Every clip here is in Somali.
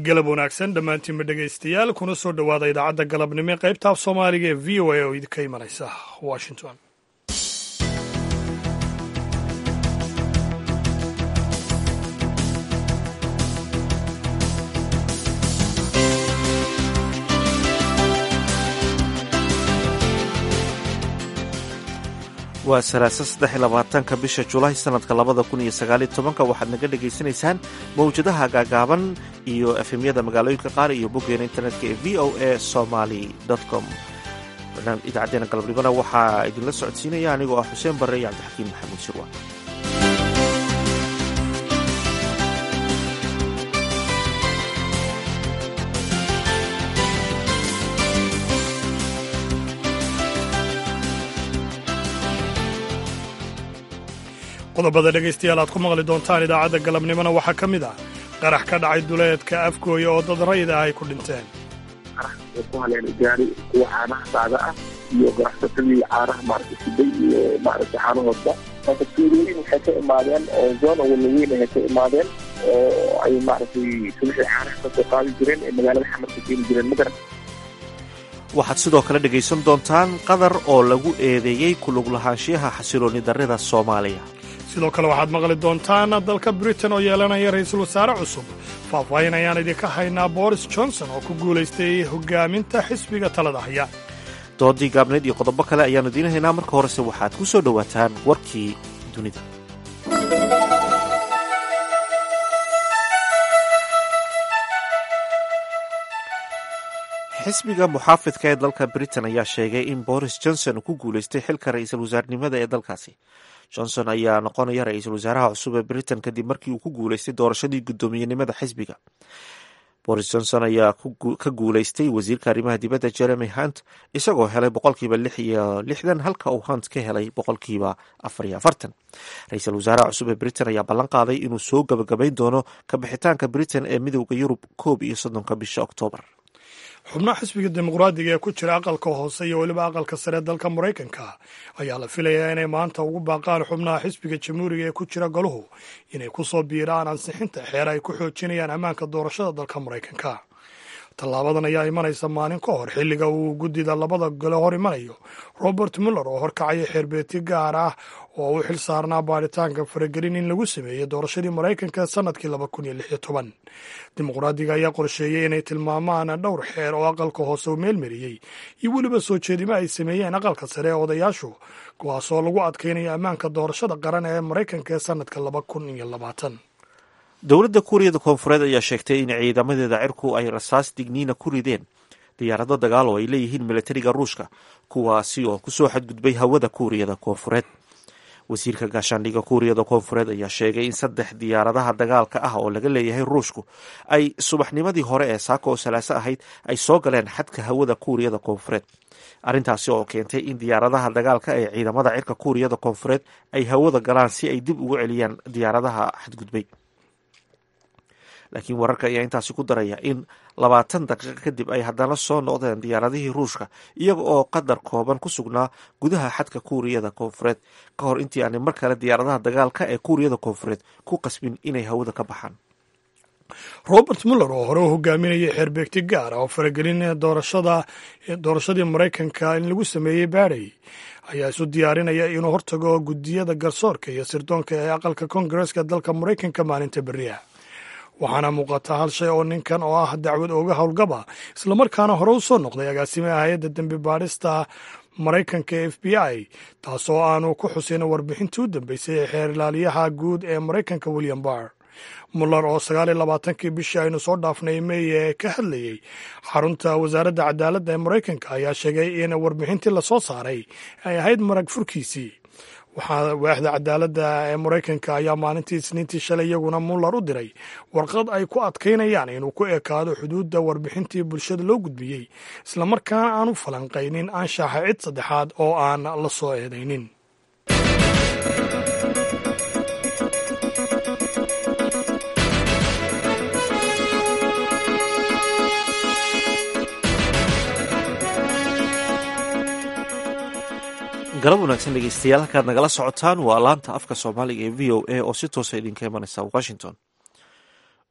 galab wanaagsan dhammaantiinba dhegaystayaal kuna soo dhowaada idaacadda galabnimo ee qaybta af soomaaliga ee v o a oo idinka imanaysa washington waa salaasa saddex iyo labaatanka bisha julaay sanadka labada kun iyo sagaaliyo tobanka waxaad naga dhagaysanaysaan mawjadaha gaagaaban iyo efemyada magaalooyinka qaar iyo boggeena internetka ee v o a somaly com idaacadeena galabnimona waxaa idinla socodsiinaya anigoo ah xuseen barre iyo cabdixakiin maxamuud shirwa qodobada dhegaystayaal aad ku maqli doontaan idaacadda galabnimona waxaa ka mid ah qarax ka dhacay duleedka afgooya oo dad rayid ah ay ku dhinteen qarax oo ku haleen gaari kuwa caanaha saada ah iyo ganacsatadii caanaha maaragtay siday iyo maaragtay caanahoodba marka tuulooyin waxay ka imaadeen oo zoona walaweyn ay ka imaadeen oo ay maaragtay subixii caanaha ka soo qaadi jireen ee magaalada xamarka keeni jireen magaran waxaad sidoo kale dhegaysan doontaan qadar oo lagu eedeeyey kulug lahaanshiyaha xasilooni darrida soomaaliya sidoo kale waxaad maqli doontaan dalka britain oo yeelanaya ra'iisul wasaare cusub faahfaahin ayaan idinka haynaa boris johnson oo ku guulaystay hogaaminta xisbiga talada haya doodii gaabneed iyo qodobo kale ayaannu idiin haynaa marka horese waxaad ku soo dhowaataan warkii dunida xisbiga muxaafidka ee dalka britain ayaa sheegay in boris johnson uu ku guulaystay xilka ra'iisul wasaarnimada ee dalkaasi johnson ayaa noqonaya ra-iisul wasaaraha cusub ee britain kadib markii uu ku guulaystay doorashadii guddoomiyenimada xisbiga boris johnson ayaa ka guulaystay wasiirka arrimaha dibadda jeremy hunt isagoo helay boqolkiiba lix iyo lixdan halka uu hunt ka helay boqolkiiba afar iyo afartan ra-iisul wasaaraha cusub ee britain ayaa ballan qaaday inuu soo gabagabayn doono kabixitaanka britain ee midowda yurub koob iyo soddonka bisha oktoobar xubnaha xisbiga dimuqraadiga ee ku jira aqalka hoose iyo weliba aqalka sare dalka maraykanka ayaa la filayaa inay maanta ugu baaqaan xubnaha xisbiga jamhuuriga ee ku jira goluhu inay ku soo biiraan ansixinta xeer ay ku xoojinayaan ammaanka doorashada dalka maraykanka tallaabadan ayaa imanaysa maalin ka hor xilliga uu guddida labada gole hor imanayo robert muller oo horkacaya xeerbeeti gaar ah oo u xil saarnaa baaritaanka faragelin in lagu sameeyey doorashadii maraykanka sanadkii laba kun iyo lix iyo toban dimuqraadiga ayaa qorsheeyey inay tilmaamaan dhowr xeer oo aqalka hoose u meelmariyey iyo weliba soo jeedimo ay sameeyeen aqalka sare ee odayaashu kuwaasoo lagu adkaynayo ammaanka doorashada qaran ee maraykanka ee sanadka laba kun iyo labaatan dowladda kuuriyada koonfureed ayaa sheegtay in ciidamadeeda cirku ay rasaas digniina ku rideen diyaarado dagaal oo ay leeyihiin milatariga ruushka kuwaasi oo kusoo xadgudbay hawada kuuriyada koonfureed wasiirka gaashaandhigga kuuriyada koonfureed ayaa sheegay in saddex diyaaradaha dagaalka ah oo laga leeyahay ruushku ay subaxnimadii hore ee saaka oo salaaso ahayd ay soo galeen xadka hawada kuuriyada koonfureed arrintaasi oo keentay in diyaaradaha dagaalka ee ciidamada cirka kuuriyada koonfureed ay hawada galaan si ay dib ugu celiyaan diyaaradaha xadgudbay laakiin wararka ayaa intaasi ku daraya in labaatan daqiiqo kadib ay haddana soo noqdeen diyaaradihii ruushka iyaga oo qadar kooban ku sugnaa gudaha xadka kuuriyada koonfureed ka hor intii aanay mar kale diyaaradaha dagaalka ee kuuriyada koonfureed ku qasbin inay hawada ka baxaan robert muller oo hore u hogaaminayay xeerbeegti gaar ah oo faragelin doorashadii maraykanka in lagu sameeyey baadhay ayaa isu diyaarinaya inuu hortago guddiyada garsoorka iyo sirdoonka ee aqalka koongareeska dalka maraykanka maalinta beriah waxaana muuqata hal shay oo ninkan oo ah dacwad ooga howlgaba islamarkaana hore u soo noqday agaasimaha hay-adda dembi baadhista maraykanka f b i taasoo aanu ku xusin warbixintii u dambeysay ee xeer ilaaliyaha guud ee maraykanka william barr muller oo sagaaliyo labaatankii bishii aynu soo dhaafnay mey ee ka hadlayey xarunta wasaaradda cadaaladda ee maraykanka ayaa sheegay in warbixintii lasoo saaray ay ahayd marag furkiisii waxaa waaxda cadaaladda ee maraykanka ayaa maalintii isniintii shalay iyaguna muller u diray warqad ay ku adkaynayaan inuu ku ekaado xuduudda warbixintii bulshada loo gudbiyey islamarkaana aan u falanqaynin anshaxa cid saddexaad oo aan la soo eedaynin galab wanaagsan dhegeystayaal halkaad nagala socotaan waa laanta afka soomaaliga ee v o a oo si toosa idinka imanaysa washington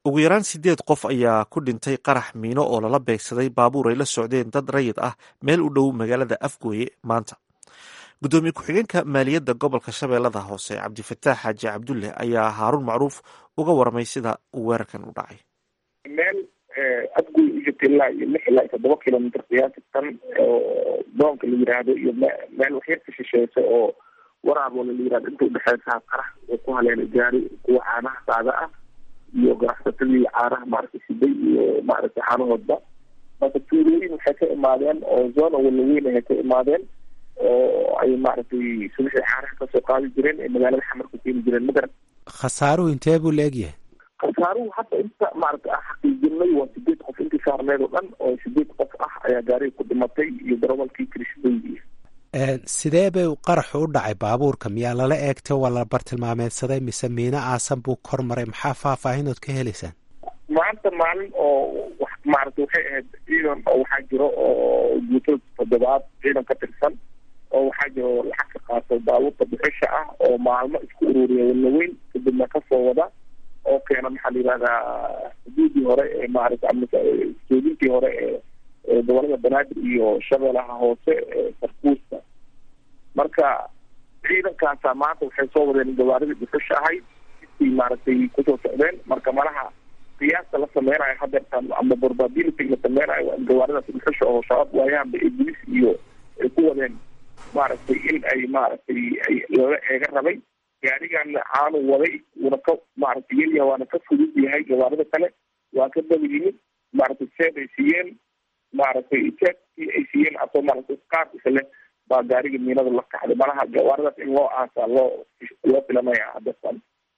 ugu yaraan sideed qof ayaa ku dhintay qarax miino oo lala beegsaday baabuur ay la socdeen dad rayid ah meel u dhow magaalada afgooye maanta guddoomiye ku-xigeenka maaliyadda gobolka shabeellada hoose cabdifataax xaaji cabdulle ayaa haaruun macruuf uga warmay sida uu weerarkan u dhacay meel afgoy u jirta ilaa iyo lix ilaa iyo toddoba kilomitr qiyaasi tan oo doonka la yiraahdo iyo meel waxyarka shisheeysa oo waraabo la yirahdo inta udhexeysa qarax oo ku haleelay gaari kuwa caanaha saada ah iyo ganacsatadii caanaha maaragtay siday iyo maaragtay caanahoodba marka tuulooyin waxay ka imaadeen oo zona walaweyn ay ka imaadeen oo ay maaragtay subaxii caanaha kasoo qaadi jireen ee magaalada xamar ku keeni jireen magaran khasaaruhu intee buu la egyahay khasaaruhu hadda inta maaragtay aan xaqiijinay waa sideed qof intii saarneed oo dhan oo sideed qof ah ayaa gaariga ku dhimatay iyo darawalkii kirishbeygi sidee bay qaraxu u dhacay baabuurka miyaa lala eegtay waa la bartilmaameedsaday mise miino aasan buu kor maray maxaa faahfaahinood ka helaysaan maanta maalin oo maaragtay waxay ahayd ciidan oo waxaa jiro oo guuto toddobaad ciidan ka tirsan oo waxaa jiro lacag ka qaato baabuurta bixisha ah oo maalmo isku ururiya walaweyn kadibna kasoo wada oo keena maxaa la yihahdaa xuduudii hore ee maaragtay soodintii hore ee gobolada banaadir iyo shabeelaha hoose ee sarkuusta marka ciidankaasaa maanta waxay soo wadeen gawaaridii dhuxusha ahayd intii maaragtay kusoo socdeen marka malaha qiyaasta la sameynayo hadeertaan ama probability la sameynayo waa in gawaaridaas dhuxusha oo shabaab waayahanba ee bulis iyo ay ku wadeen maaragtay in ay maaragtay ay lala eega rabay gaarigaana caanu waday wuuna ka maaragtay yelya waana ka fudud yahay gawaarida kale waa ka daba yimid maaragtay seed ay siiyeen maaragtay seedkii ay siiyeen asoo maaragtay qaar isle baa gaariga miinada la kacday malaha gawaaridaas in loo aasaa loo loo filanaya hadeertaan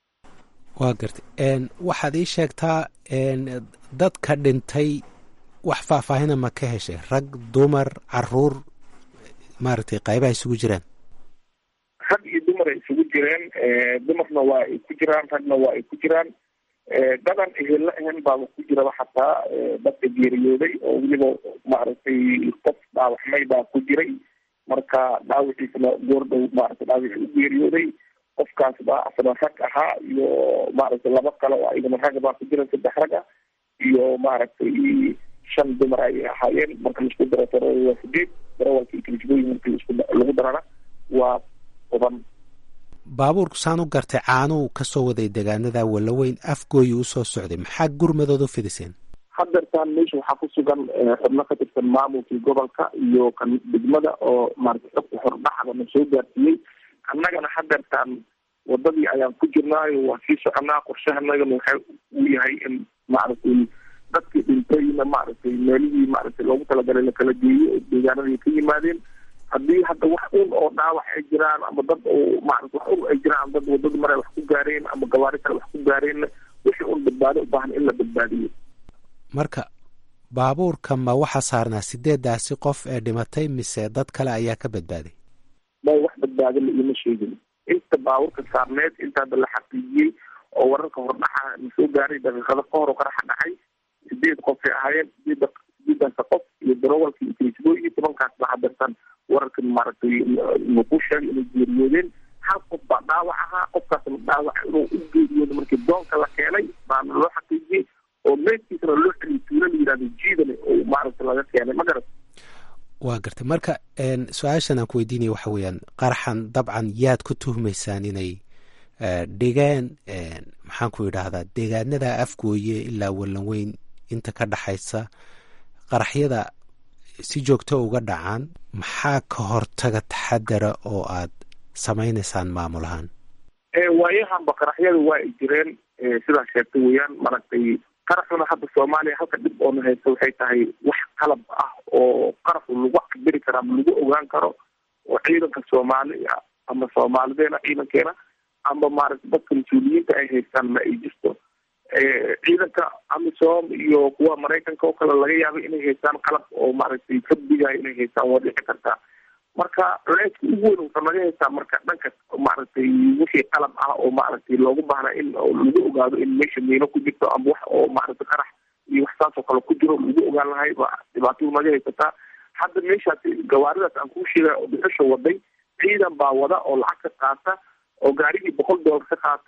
waa gartay waxaad ii sheegtaa dadka dhintay wax faahfaahina ma ka heshay rag dumar caruur maaragtay qaybaha isugu jiraan rag iyo dumar ay isugu jireen dumarna waa ay ku jiraan ragna waa ay ku jiraan dadan ehella ahan baaba ku jiraba xataa dadka geeriyooday oo weliba maaragtay qof dhaawaxmay baa ku jiray marka dhaawiciisana goordhow maaragtay dhaawici u geeriyooday qofkaas baa asna rag ahaa iyo maaragtay laba kale oo ayagana rag baa ku jira saddex rag ah iyo maaragtay shan dumar ayay ahaayeen marka laisku daro taro waa sideed darawalka iyo kilisbooyin markii isku lagu darana waa toban baabuurku saan u gartay caanuu kasoo waday degaanada walaweyn afgooyi usoo socday maxaa gurmadood u fidiseen hadeertaan meesha waxaa ku sugan xubno ka tirsan maamulkii gobolka iyo kan degmada oo maaragtay xogta hordhaxda na soo gaarsiiyey annagana hadeertaan wadadii ayaan ku jirnaayo waa sii soconaa qorshahanagana waxa uu yahay in maaragtay dadkii dhintayna maaragtay meelihii maaragtay loogu talagalay lakala geeyo oo deegaanadii ka yimaadeen haddii hadda wax un oo dhaawac ay jiraan ama dad oo maarata wax un ay jiraan dad wadada mare wax ku gaareen ama gawaari kale wax ku gaareenna wixii un badbaado u baahan in la badbaadiyo marka baabuurka ma waxaa saarnaa sideedaasi qof ee dhimatay mise dad kale ayaa ka badbaaday may wax badbaado la iima sheegin inta baabuurka saarneed inta hadda la xaqiijiyey oo wararka hordhaxa na soo gaaray daqiiqado ka hor oo qaraxa dhacay sideed qofay ahaayeen sideed sideedaasa qof iyo darawalkii iyo kilisbooyi tobankaas baa hadeertan wararkan maaragtay nuku sheegay inay geeriyoodeen hal qof baa dhaawac ahaa qofkaasna dhaawac inuu u geeriyooda markii doonka la keenay baana loo xaqiijiyey oo meedkiisana loo celiyay tuulo la yihahdo jiidane oo maaragtay laga keenay ma garat waa gartay marka su-aashan aan ku weydiinaya waxa weeyaan qaraxan dabcan yaad ku tuhmaysaan inay dhigeen maxaan ku idhaahdaa deegaanada afgooye ilaa wallanweyn inta ka dhaxaysa qaraxyada si joogto uga dhacaan maxaa ka hortaga taxadara oo aad samaynaysaan maamul ahaan waayahanba qaraxyada waa ay jireen sidaa sheegtay weeyaan maaragtay qaraxuna hadda soomaaliya halka dhib oona haysta waxay tahay wax qalab ah oo qaraxu lagu cabiri karo ama lagu ogaan karo oo ciidanka soomaaliya ama soomaalideena ciidankeena ama maaragtay dadka mas-uuliyiinta ay haystaan ma ay jirto ciidanka amisom iyo kuwa maraykanka oo kale laga yaabay inay haystaan qalab oo maaragtay ka digaayo inay haystaan waa dhici kartaa marka culeyska ugu weyn wuxuu naga haystaa marka dhanka maaragtay wixii qalab ah oo maaragtay loogu baahnaa in lagu ogaado in meesha miino ku jirto ama wax oo maaragtay qarax iyo wax saas oo kale ku jiro lagu ogaan lahay ba dhibaatadu naga haysataa hadda meeshaas gawaaridaas aan kuu sheegay oo dhuxusha waday ciidan baa wada oo lacag ka qaata oo gaarigii boqol doolar ka qaata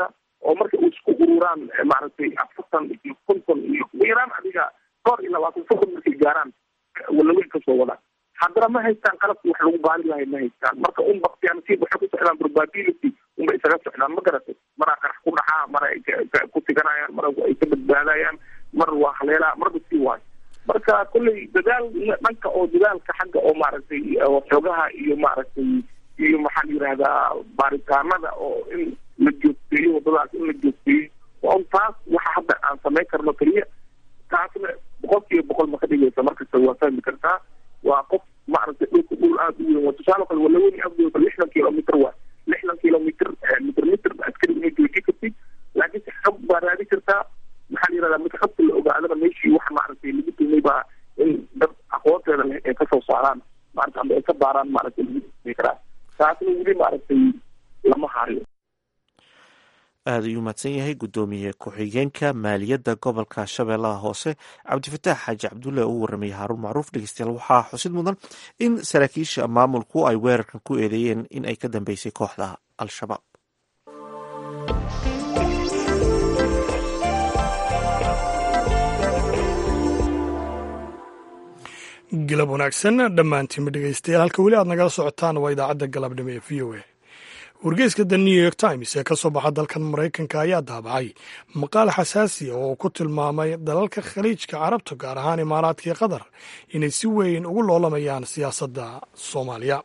oo marka u isku ururaan maaragtay afartan iyo konton iyo ugu yaraan adiga dhowr iyo labaatan soddon markay gaaraan walaweyn kasoo wadaan haddana ma haystaan qalabki wax lagu baali lahay ma haystaan marka un baktiyaanasiib waxay ku socdaan probability unbay isaga socdaan ma garatay maraa qarax ku dhacaa mara ay ku tiganayaan mara ay ka badbaadayaan mar waa haleelaa marba sii waayo marka kolley dadaal dhanka oo dadaalka xagga oo maaragtay xoogaha iyo maaragtay iyo maxaa la yihahdaa baaritaanada oo in la joogteeyo wadadaas in la joogteeyo on taas waxa hadda aan samayn karno keliya taasna boqol kiiba boqol ma ka dhigaysa markasta waa fahmi kartaa waa qof maaragtay dhulka dhul aada u weyn waa tusaale kale walaweni afdooda lixdan kilomitr waa lixdan kilomitr mitr mitr askari inay jooji kartid laakiin si xog baa raadi kartaa maxaa la yihahdaa marka xogta la ogaadana meeshii wax maaragtay lagu tumay baa in dad aqoonteeda leh ay kasoo saaraan maarata ama ay ka baaraan maaragtay lagu tumay karaa taasna weli maaragtay lama hayo aada ayuu mahadsan yahay guddoomiye ku-xigeenka maaliyadda gobolka shabeellaha hoose cabdifataax xaaji cabdulle oo u warramayay haaruun macruuf dhegeystayaal waxaa xusid mudan in saraakiisha maamulku ay weerarkan ku eedeeyeen in ay ka dambeysay kooxda al-shabaab galab wanaagsan dhammaantiinba dhegeystayaal halka weli aad nagala socotaan waa idaacadda galabnimo ee v o a wargeyska the new york times ee ka soo baxa dalkan maraykanka ayaa daabacay maqaal xasaasi oo uu ku tilmaamay dalalka khaliijka carabta gaar ahaan imaaraadkii qatar inay si weyn ugu loolamayaan siyaasadda soomaaliya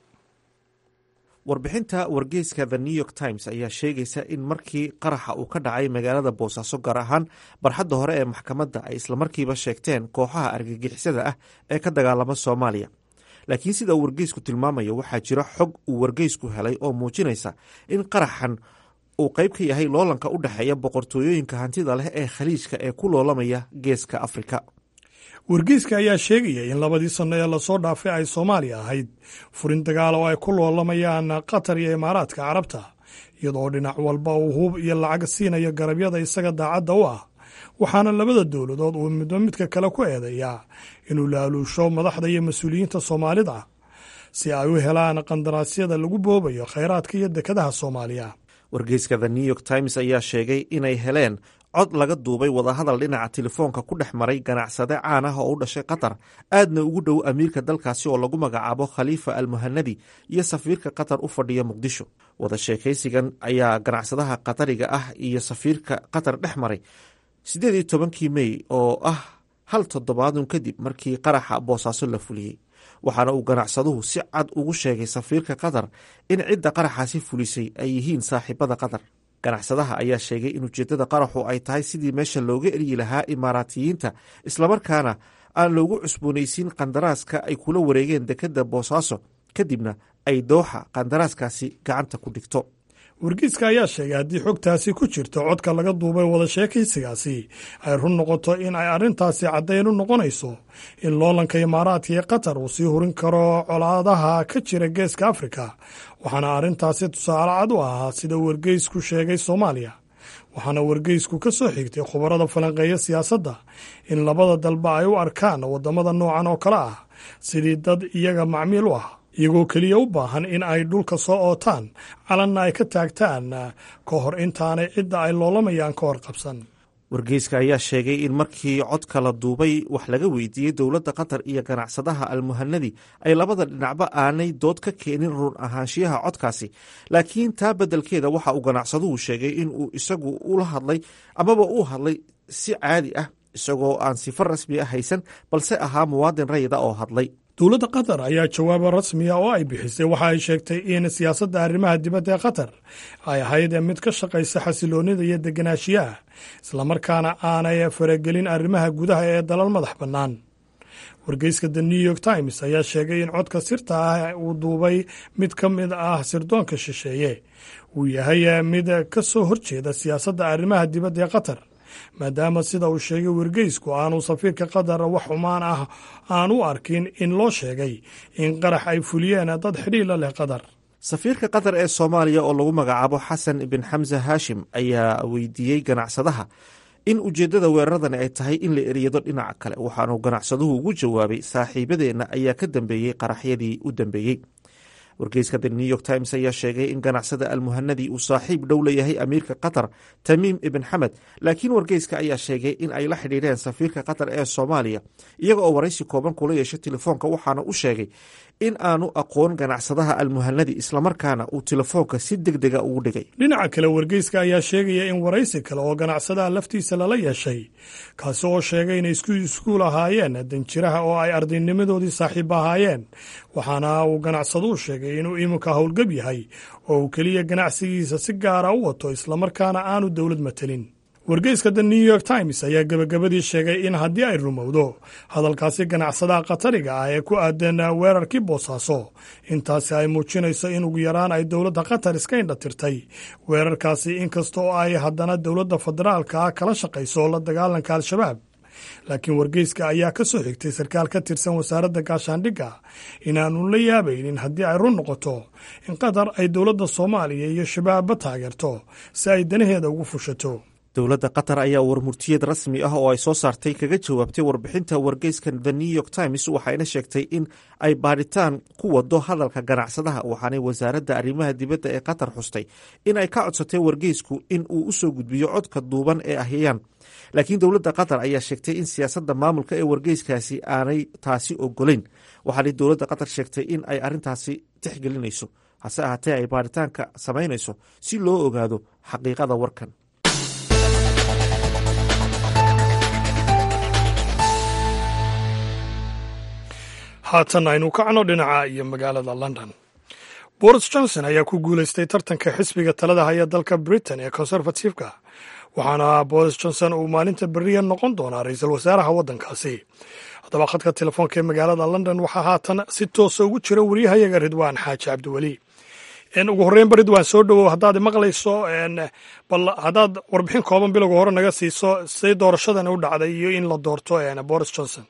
warbixinta wargeyska the new york times ayaa sheegaysa in markii qaraxa uu ka dhacay magaalada boosaaso gaar ahaan barxadda hore ee maxkamadda ay islamarkiiba sheegteen kooxaha argagixisada ah ee ka dagaalama soomaaliya laakiin sida uu wargeysku tilmaamayo waxaa jira xog uu wargeysku helay oo muujinaysa in qaraxan uu qayb ka yahay loolanka u dhexeeya boqortooyooyinka hantida leh ee khaliijka ee ku loolamaya geeska afrika wargeyska ayaa sheegaya in labadii sanno ee lasoo dhaafay ay soomaaliya ahayd furin dagaal oo ay ku loolamayaan qatar iyo imaaraadka carabta iyadoo dhinac walba uu hub iyo lacag siinayo garabyada isaga daacadda u ah waxaana labada dowladood uu midba midka kale ku eedeeyaa inuu laaluusho madaxda iyo mas-uuliyiinta soomaalida si ay u helaan qandaraasyada lagu boobayo khayraadka iyo dekadaha soomaaliya wargeyska the new york times ayaa sheegay inay heleen cod laga duubay wadahadal dhinaca telefoonka ku dhex maray ganacsade caan ah oo u dhashay qatar aadna ugu dhow amiirka dalkaasi oo lagu magacaabo khaliifa almuhanadi iyo safiirka qatar u fadhiya muqdisho wada sheekaysigan ayaa ganacsadaha qatariga ah iyo safiirka qatar dhex maray siddeed iyo tobankii mey oo ah hal toddobaadun kadib markii qaraxa boosaaso la fuliyey waxaana uu ganacsaduhu si cad ugu sheegay safiirka qatar in cidda qaraxaasi fulisay ay yihiin saaxiibada qatar ganacsadaha ayaa sheegay in ujeeddada qaraxu ay tahay sidii meesha looga eryi lahaa imaaraatiyiinta islamarkaana aan loogu cusboonaysiin qandaraaska ay kula wareegeen dekedda boosaaso kadibna ay dooxa qandaraaskaasi gacanta ku dhigto wargeyska ayaa sheegay haddii xogtaasi ku jirto codka laga duubay wada sheekaysigaasi ay run noqoto in ay arrintaasi caddayn u noqonayso in loolanka imaaraadka iyo qatar uu sii hurin karo colaadaha ka jira geeska afrika waxaana arrintaasi tusaale cad u ahaa sida wargeysku sheegay soomaaliya waxaana wargeysku ka soo xigtay khubarada falanqeeya siyaasadda in labada dalba ay u arkaan waddamada noocan oo kale ah sidii dad iyaga macmiil u ah iyagoo keliya u baahan in ay dhulka soo ootaan calanna ay ka taagtaan ka hor intaanay cidda ay loolamayaan ka hor qabsan wargeyska ayaa sheegay in markii codka la duubay wax laga weydiiyey dowladda qatar iyo ganacsadaha almuhanadi ay labada dhinacba aanay dood ka keenin run ahaanshiyaha codkaasi laakiin taa beddelkeeda waxa uu ganacsaduhu sheegay in uu isagu ula hadlay amaba uu hadlay si caadi ah isagoo aan sifo rasmi ah haysan balse ahaa muwaadin rayida oo hadlay dowladda qatar ayaa jawaabo rasmiya oo ay bixisay waxa ay sheegtay in siyaasadda arrimaha dibadda ee qatar ay ahayd mid ka shaqaysa xasiloonnida iyo deganaanshiyaha islamarkaana aanay faragelin arrimaha gudaha ee dalal madax bannaan wargeyska the new york times ayaa sheegay in codka sirta ah uu duubay mid ka mid ah sirdoonka shisheeye uu yahay mid ka soo horjeeda siyaasadda arrimaha dibadda ee qatar maadaama sida uu sheegay wargeysku aanu safiirka qatar wax xumaan ah aan u arkin in loo sheegay in qarax ay fuliyeen dad xidhiila leh qatar safiirka qatar ee soomaaliya oo lagu magacaabo xasan bin xamse haashim ayaa weydiiyey ganacsadaha in ujeeddada weeraradani ay tahay in la eryado dhinaca kale waxaanu ganacsaduhu ugu jawaabay saaxiibadeenna ayaa ka dambeeyey qaraxyadii u dambeeyey wargeyska the new york times ayaa sheegay in ganacsada almuhanadi uu saaxiib dhow leeyahay amiirka qatar tamiim ibn xamed laakiin wargeyska ayaa sheegay in ay la xidhiidheen safiirka qatar ee soomaaliya iyaga oo waraysi kooban kula yeeshay telefoonka waxaana u sheegay in aanu aqoon ganacsadaha almuhanadi islamarkaana uu telefoonka si deg dega ugu dhigay dhinaca kale wargeyska ayaa sheegaya in waraysi kale oo ganacsadaha laftiisa lala yeeshay kaasi oo sheegay inay isku iskuul ahaayeen danjiraha oo ay ardaynimadoodii saaxiib ahaayeen waxaana uu ganacsaduu sheegay inuu iminka howlgab yahay oo uu keliya ganacsigiisa si gaara u wato islamarkaana aanu dowlad matelin wargeyska the new york times ayaa gebagabadii sheegay in haddii ay rumowdo hadalkaasi ganacsadaha qatariga ah ee ku aadan weerarkii boosaaso intaasi ay muujinayso in ugu yaraan ay dowladda qatar iska indhatirtay weerarkaasi inkasta oo ay haddana dowladda federaalka ah kala shaqayso la dagaalanka al-shabaab laakiin wargeyska ayaa ka soo xigtay sarkaal ka tirsan wasaaradda gaashaandhigga inaanu la yaabaynin haddii ay run noqoto in qatar ay dowladda soomaaliya iyo shabaabba taageerto si ay danaheeda ugu fushato dowladda qatar ayaa warmurtiyeed rasmi ah oo ay soo saartay kaga jawaabtay warbixinta wargeyska the new york times waxayna sheegtay in ay baadhitaan ku wado hadalka ganacsadaha waxaanay wasaaradda arrimaha dibadda ee qatar xustay in ay ka codsatay wargeysku in uu u soo gudbiyo codka duuban ee ahyayaan laakiin dowladda qatar ayaa sheegtay in siyaasadda maamulka ee wargeyskaasi aanay taasi ogolayn waxaanay dowladda qatar sheegtay in ay arrintaasi tixgelinayso hase ahaatee ay baadhitaanka samaynayso si loo ogaado xaqiiqada warkan haatan aynu kacno dhinaca iyo magaalada london boris johnson ayaa ku guulaystay tartanka xisbiga talada haya dalka britain ee conservatifeka waxaana boris johnson uu maalinta beriya noqon doonaa ra-iisul wasaaraha waddankaasi haddaba khadka telefoonka ee magaalada london waxaa haatan si toosa ugu jira wariyahayaga ridwaan xaaji cabdiweli ugu horreynba ridwaan soo dhowow haddaad maqlayso bal haddaad warbixin kooban bilowga hore naga siiso siday doorashadan u dhacday iyo in la doorto boris johnson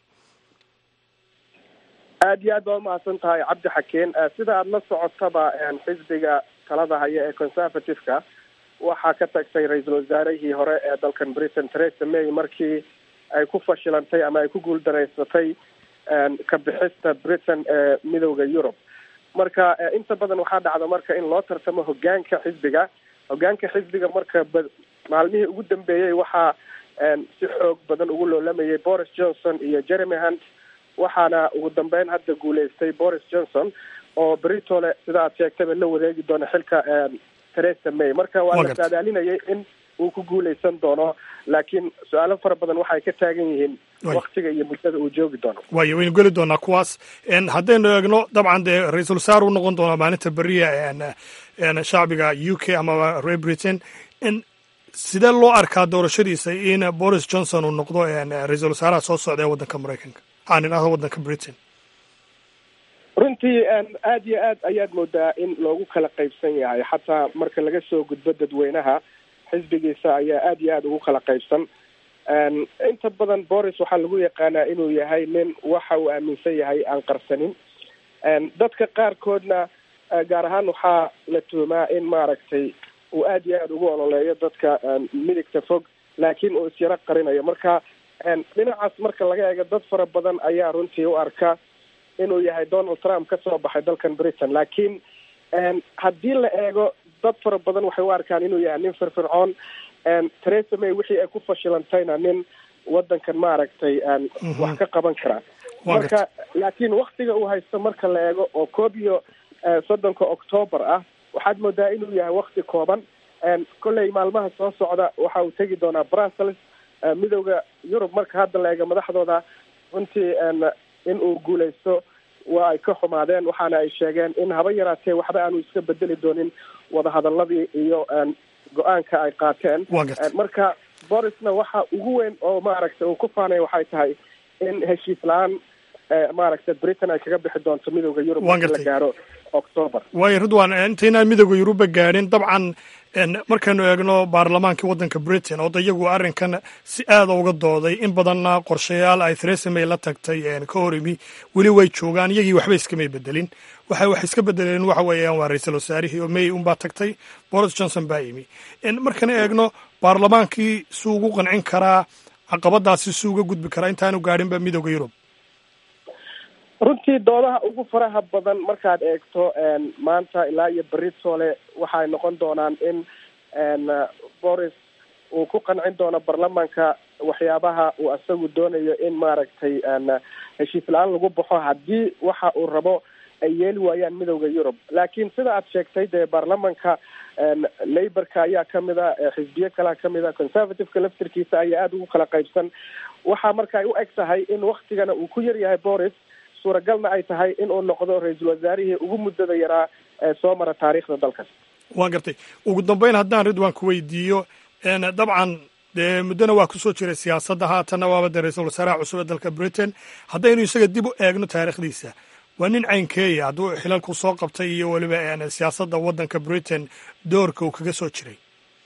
aada iyo aad baa umahadsan tahay cabdi xakeen sida aada la socotaba xisbiga talada haya ee conservative-ka waxaa ka tagtay ra-iisul wasaarihii hore ee dalkan britain theresa may markii ay ku fashilantay ama ay ku guuldaraysatay ka bixista britain ee midowda yurub marka inta badan waxaa dhacda marka in loo tartamo hogaanka xisbiga hogaanka xisbiga marka maalmihii ugu dambeeyey waxaa si xoog badan ugu loolamayay boris johnson iyo jeremy hunt waxaana ugu dambeyn hadda guuleystay boris johnson oo britole sida aad sheegtayba la wareegi doono xilka theresa may marka waa la saadaalinayay in uu ku guuleysan doono laakiin su-aalo fara badan waxay ka taagan yihiin waktiga iyo muddada uu joogi doono waayo waynu geli doonaa kuwaas haddaynu eegno dabcan dee ra-iisul wasaar uu noqon doonaa maalinta beriya shacbiga u k ama reer britain sidee loo arkaa doorashadiisa in boris johnson uu noqdo ra-iisul wasaaraha soo socda ee waddanka maraykanka aan idhahdo waddanka britain runtii aada iyo aad ayaad moodaa in loogu kala qaybsan yahay xataa marka laga soo gudbo dadweynaha xisbigiisa ayaa aada iyo aada ugu kala qaybsan inta badan boris waxaa lagu yaqaanaa inuu yahay nin waxa uu aaminsan yahay aan qarsanin dadka qaarkoodna gaar ahaan waxaa la tuhumaa in maaragtay uu aada iyo aada ugu ololeeyo dadka midigta fog laakiin uu isyaro qarinayo marka dhinacaas marka laga eego dad fara badan ayaa runtii u arka inuu yahay donald trump ka soo baxay dalkan britain laakiin haddii la eego dad fara badan waxay u arkaan inuu yahay nin firfircoon theresa may wixii ay ku fashilantayna nin wadankan maaragtay wax ka qaban karaa marka laakiin waktiga uu haysto marka la eego oo koob iyo soddonka octoobar ah waxaad moodaa inuu yahay wakti kooban kolley maalmaha soo socda waxa uu tegi doonaa brussels midowda yurub marka hadda la eego madaxdooda runtii in uu guuleysto waa ay ka xumaadeen waxaana ay sheegeen in haba yaraatee waxba aanu iska bedeli doonin wadahadaladii iyo go-aanka ay qaateen marka borisna waxa ugu weyn oo maaragtay uu ku faanay waxay tahay in heshiis la-aan maaragtay britain ay kaga bixi doonto midowda yurub marki la gaaro octoober waayo ridwan intaynaan midowda yuruba gaadhin dabcan markaynu eegno baarlamaankii waddanka britain oo iyagu arrinkan si aada uga dooday in badanna qorshayaal ay theresa may la tagtay ka hor imi weli way joogaan iyagii waxba iskamay bedelin waxay wax iska bedeleen waxa weeyaan waa ra-iisul wasaarihii oo may unbaa tagtay boris johnson baa imi markana eegno baarlamaankii suu ugu qancin karaa caqabadaasi suu uga gudbi karaa intaanu gaadhinba midowda yurub runtii doodaha ugu faraha badan markaad eegto maanta ilaa iyo beritoole waxay noqon doonaan in boris uu ku qancin doono baarlamaanka waxyaabaha uu isagu doonayo in maaragtay heshiis la-aan lagu baxo haddii waxa uu rabo ay yeeli waayaan midowda yurub laakiin sida aad sheegtay dee baarlamanka laborka ayaa kamid a xisbiyo kalea kamid a conservativeka laftirkiisa ayaa aada ugu kala qaybsan waxaa marka ay u eg tahay in waktigana uu ku yar yahay boris suuragalna ay tahay in uu noqdo ra-iisul wasaarihii ugu muddada yaraa ee soo mara taariikhda dalkas waa gartay ugu dambeyn haddaan ridwan ku weydiiyo dabcan dee muddona waa kusoo jiray siyaasadda haatanna waaba dee ra-iisul wasaaraha cusub ee dalka britain haddaynu isaga dib u eegno taariikhdiisa waa nin caynkeeya hadduu xilalku soo qabtay iyo weliba siyaasadda waddanka britain doorka uu kaga soo jiray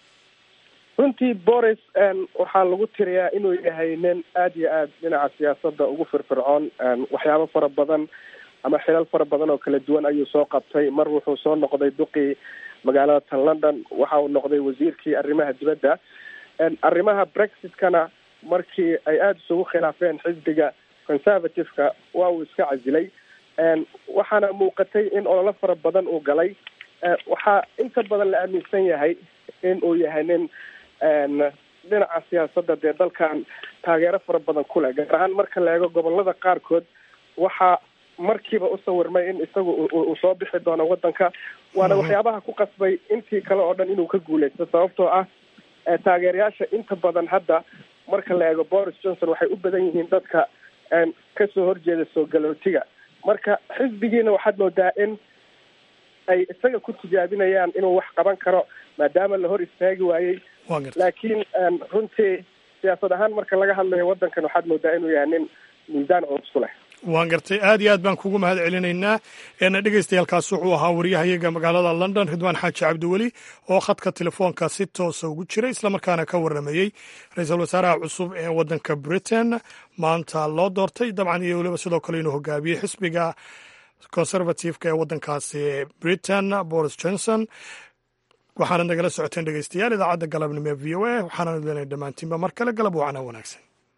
runtii boris waxaa lagu tiriyaa inuu yahay nin aada iyo aad dhinaca siyaasadda ugu firfircoon waxyaabo fara badan ama xilal fara badan oo kala duwan ayuu soo qabtay mar wuxuu soo noqday duqii magaalada tan london waxa uu noqday wasiirkii arrimaha dibadda arrimaha brexitkana markii ay aada isugu khilaafeen xisbiga conservative-ka waa uu iska casilay waxaana muuqatay in ololo fara badan uu galay waxaa inta badan la aaminsan yahay in uu yahay nin dhinaca siyaasadda dee dalkan taageero fara badan ku leh gaar ahaan marka la eego gobolada qaarkood waxaa markiiba u sawirmay in isagu uu soo bixi doono waddanka waana waxyaabaha ku qasbay intii kale oo dhan inuu ka guuleysto sababtoo ah taageerayaasha inta badan hadda marka la eego boris johnson waxay u badan yihiin dadka kasoo horjeeda soo galootiga marka xisbigiina waxaad moodaa in ay isaga ku tijaabinayaan inuu wax qaban karo maadaama la hor istaagi waayey laakiin runtii siyaasad ahaan marka laga hadlayo waddankan waxaad moodaa inuu yahay nin miisaan culus ku leh waan gartay aad iyo aad baan kugu mahad celinaynaa dhegeystayaaalkaas wuxuu ahaa waryahayaga magaalada london ridwaan xaaji cabdiweli oo khadka telefoonka si toosa ugu jiray islamarkaana ka waramayey ra-iisul wasaaraha cusub ee waddanka britain maanta loo doortay dabcan iyo weliba sidoo kale inuu hogaamiyey xisbiga conservativeka ee waddankaasi britain boris johnson waxaanad nagala socoteen dhegeystayaal idaacadda galabnimo ee v o a waxaana idinay dhammaantiinba mar kale galab wacana wanaagsan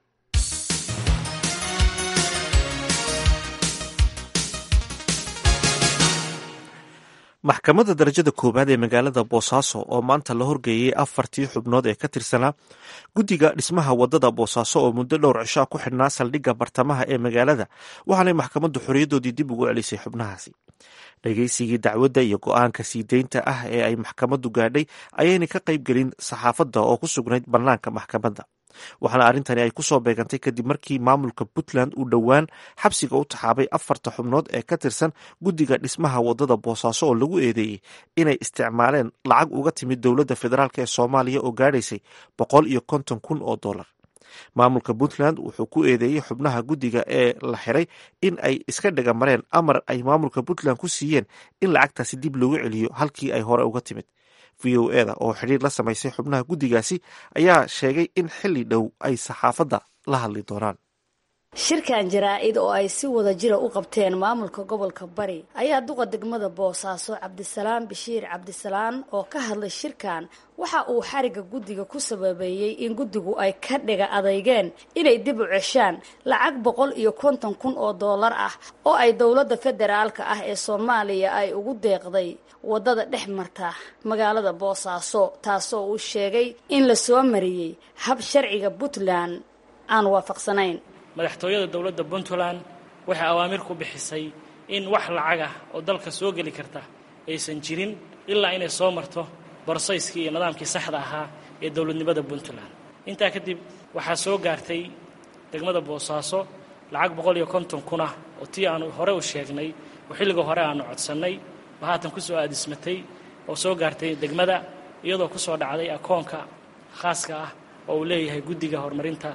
maxkamadda darajada koowaad ee magaalada boosaaso oo maanta la horgeeyey afartii xubnood ee ka tirsanaa guddiga dhismaha wadada boosaaso oo muddo dhowr cishaa ku xidhnaa saldhigga bartamaha ee magaalada waxaanay maxkamaddu xorriyaddoodii dib ugu celisay xubnahaasi dhegeysigii dacwadda iyo go-aanka sii deynta ah ee ay maxkamaddu gaadhay ayaynay ka qayb gelin saxaafadda oo ku sugnayd bannaanka maxkamadda waxaana arrintani ay kusoo beegantay kadib markii maamulka puntland uu dhowaan xabsiga u taxaabay afarta xubnood ee ka tirsan guddiga dhismaha wadada boosaaso oo lagu eedeeyey inay isticmaaleen lacag uga timid dowladda federaalk ee soomaaliya oo gaadhaysay boqol iyo konton kun oo dollar maamulka puntland wuxuu ku eedeeyey xubnaha guddiga ee la xiray in ay iska dhagamareen amar ay maamulka puntland ku siiyeen in lacagtaasi dib loogu celiyo halkii ay hore uga timid v o eda oo xidhiir la samaysay xubnaha guddigaasi ayaa sheegay in xilli dhow ay saxaafadda la hadli doonaan shirkan jaraa-id oo ay si wada jira u qabteen maamulka gobolka bari ayaa duqa degmada boosaaso cabdisalaam bashiir cabdisalaan oo ka hadlay shirkan waxa uu xariga guddiga ku sababeeyey in guddigu ay ka dhiga adeygeen inay dib u ceshaan lacag boqol iyo konton kun oo doolar ah oo ay dowladda federaalka ah ee soomaaliya ay ugu deeqday waddada dhex marta magaalada boosaaso taasoo uu sheegay in la soo mariyey hab sharciga puntland aan waafaqsanayn madaxtooyada dowladda puntland waxay awaamir ku bixisay in wax lacag ah oo dalka soo geli karta aysan jirin ilaa inay soo marto borsayskii iyo nidaamkii saxda ahaa ee dowladnimada puntland intaa kadib waxaa soo gaartay degmada boosaaso lacag boqol iyo konton kun ah oo tii aanu hore u sheegnay oo xilliga hore aanu codsannay oo haatan ku soo aadismatay oo soo gaartay degmada iyadoo ku soo dhacday akoonka khaaska ah oo uu leeyahay guddiga horumarinta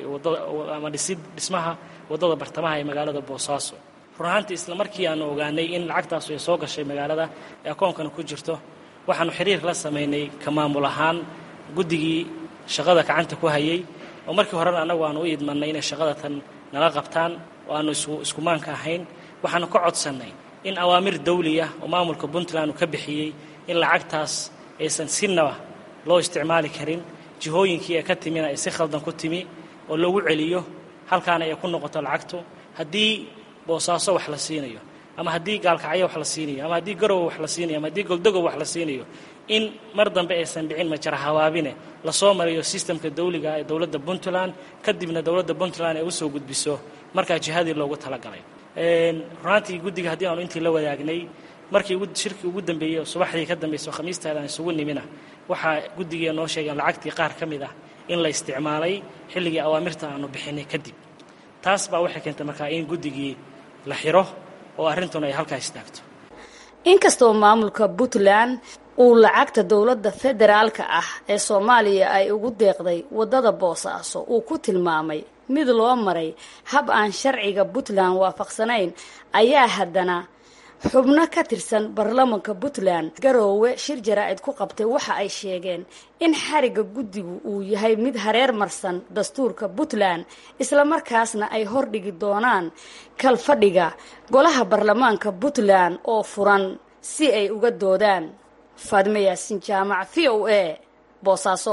ama dhisid dhismaha waddada bartamaha ee magaalada boosaaso run ahaantii isla markii aanu ogaanay in lacagtaasu ay soo gashay magaalada ee akoonkana ku jirto waxaanu xiriir la samaynay ka maamul ahaan guddigii shaqada gacanta ku hayay oo markii horena annagu aanu u idmannay inay shaqada tan nala qabtaan oo aanu iskumaanka ahayn waxaanu ka codsannay in awaamir dawli ah oo maamulka puntland uu ka bixiyey in lacagtaas aysan sinaba loo isticmaali karin jihooyinkii ee ka timina ay si khaldan ku timi oo loogu celiyo halkaana ay ku noqoto lacagtu haddii boosaaso wax la siinayo ama haddii gaalkacyo wax la siinayo ama haddii garowe wax la siinayo ama haddii goldogow wax la siinayo in mar dambe aysan dhicin majara hawaabine lasoo mariyo sistemka dawliga ee dowladda puntland kadibna dowladda puntland ay usoo gudbiso markaa jihadii loogu talagalay runaantii guddiga haddii aanu intii la wadaagnay markii shirkii ugu dambeeyey oo subaxdii ka dambaysa oo khamiisteeda aan isugu nimina waxaa guddigii noo sheegeen lacagtii qaar ka mid ah in la isticmaalay xilligii awaamirta aanu bixinay kadib taas baa waxay keentay markaa in guddigii la xiro oo arrintuna ay halkaa istaagto inkastoo maamulka puntland uu lacagta dowladda federaalka ah ee soomaaliya ay ugu deeqday waddada boosaaso uu ku tilmaamay mid loo maray hab aan sharciga puntland waafaqsanayn ayaa haddana xubno ka tirsan baarlamanka puntland garoowe shir jaraa'id ku qabtay waxa ay sheegeen in xariga guddigu uu yahay mid hareer marsan dastuurka puntland islamarkaasna ay hordhigi doonaan kalfadhiga golaha baarlamaanka puntland oo furan si ay uga doodaan faadime yaasin jaamac v o a boosaaso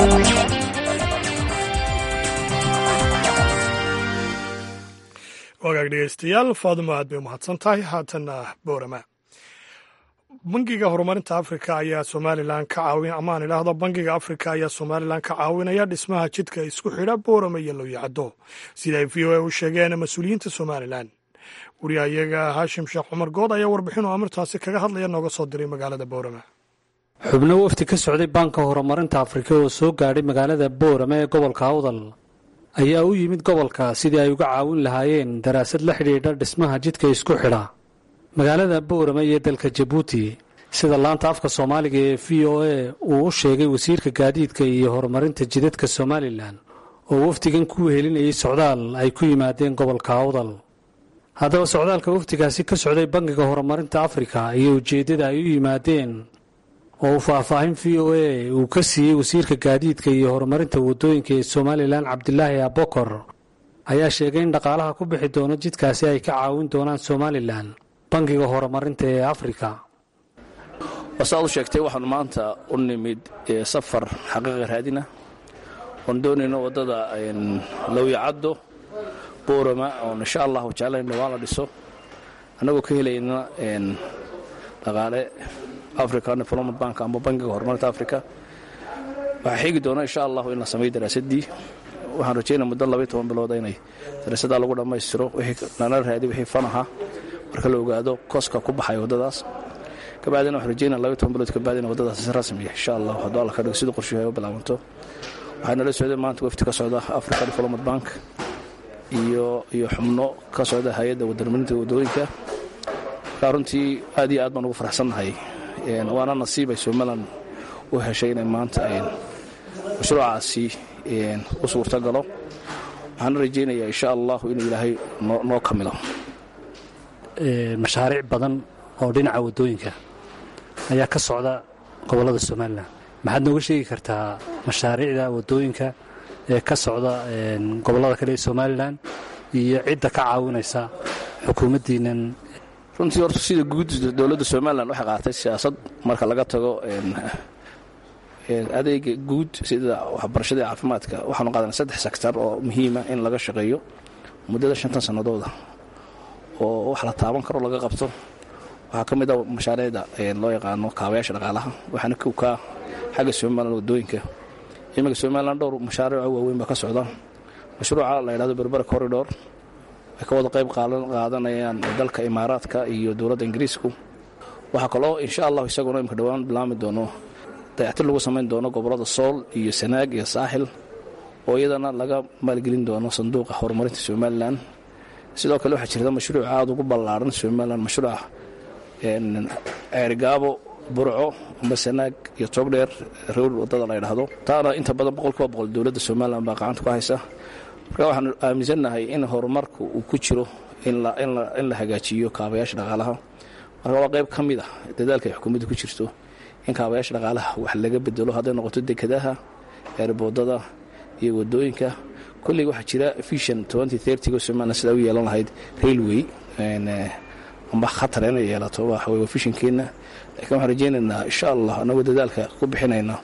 wagaag dhegeystayaal faadimo aad bay umahadsan tahay haatanna boorama bangiga horumarinta afrika ayaa somalilan ka caawin amaan idhaahdo bangiga afrika ayaa somalilan ka caawinaya dhismaha jidka isku xidha boorama iyo looyacaddo sida ay v o a u sheegeen mas-uuliyiinta somalilan wariyahayaga haashim sheekh cumar good ayaa warbixin oo amirtaasi kaga hadlaya nooga soo diray magaalada boorama xubno wafdi ka socday baanka horumarinta afrika oo soo gaadhay magaalada boorama ee gobolka awdal ayaa u yimid gobolka sidii ay uga caawin lahaayeen daraasad la xidhiidha dhismaha jidka isku xidha magaalada boorama iyo dalka jabuuti sida laanta afka soomaaliga ee v o a uu u sheegay wasiirka gaadiidka iyo horumarinta jidadka somalilan oo wafdigan ku wehelinayay socdaal ay ku yimaadeen gobolka awdal haddaba socdaalka wafdigaasi ka socday bangiga horumarinta afrika iyo ujeeddada ay u yimaadeen oo uu faahfaahin v o a uu ka siiyey wasiirka gaadiidka iyo horumarinta waddooyinka ee somalilan cabdilaahi abokor ayaa sheegay in dhaqaalaha ku bixi doono jidkaasi ay ka caawin doonaan somalilan bangiga horumarinta ee afrika wasaad u sheegtay waxaanu maanta u nimid safar xaqiiqa raadina oon doonayno waddada lowyacaddo boorama oon insha allahu jeclayno waa la dhiso annagoo ka helayna dhaqaale african development bank ama bangiga horumarinta africa waxaa xigi doona insha allahu in la sameeyo daraasadii waxaan rajaynaya muddo labaiy toban bilood inay daraasaddaa lagu dhammaystiro lana raadi wixii fan ahaa marka la ogaado koska ku baxay waddadaas kabacdina waxaan rajaynaya labaiy toban bilood kabacdina waddadaas si rasmiya insha allahu hadduu alla ka dhigo sidii qorshuhu ay u bilaabanto waxaa nala socday maanta wafti ka socda africa development bank iyo iyo xubno ka socda hay-adda wadamarinta waddooyinka markaa runtii aad iyo aad baan ugu faraxsannahay waana nasiib ay somalilan u heshay inay maanta mashruucaasi u suurta galo waxaana rajaynayaa insha allahu inuu ilaahay noo kamilo mashaariic badan oo dhinaca waddooyinka ayaa ka socda gobollada somalilan maxaad nooga sheegi kartaa mashaariicda waddooyinka ee ka socda gobollada kale ee somalilan iyo cidda ka caawinaysa xukuumaddiinan runtii horta sida guud dowladda somalilan waxay qaatay siyaasad marka laga tago adeega guud sida waxbarashada iyo caafimaadka waxaanu qaadanay saddex sektar oo muhiima in laga shaqeeyo muddada shantan sannadooda oo wax la taaban karo laga qabto waxaa ka mid a mashaariicda loo yaqaano kaabayaasha dhaqaalaha waxaana kowkaa xagga somalilan waddooyinka iminka somalilan dhowr mashaariico waaweyn baa ka socda mashruuca la yidhahdo berbera corridor ay ka wada qayb qaadanayaan dalka imaaraadka iyo dowladda ingiriisku waxaa kaloo insha allahu isaguna imika dhowaan bilaami doono dayactir lagu samayn doono gobollada sool iyo sanaag iyo saaxil oo iyadana laga maalgelin doono sanduuqa horumarinta somalilan sidoo kale waxaa jirta mashruuc aada ugu ballaaran somalilan mashruuca ceerigaabo burco amba sanaag iyo toogdheer rowr waddada la ydhaahdo taana inta badan boqolkiiba boqol dowladda somalilan baa gacanta ku haysa marka waxaanu aaminsannahay in horumarku uu ku jiro in la hagaajiyo kaabayaasha dhaqaalaha marka waa qayb ka mid ah dadaalka ay xukuumadda ku jirto in kaabayaasha dhaqaalaha wax laga bedelo hadday noqoto dekadaha eerboodada iyo waddooyinka kolley waxaa jira vision go somalilan sidaa u yeelan lahayd railway amba khatar inay yeelato waxa wey vishonkeenna lakiin waxaan rajaynaynaa insha allah annagoo dadaalka ku bixinayna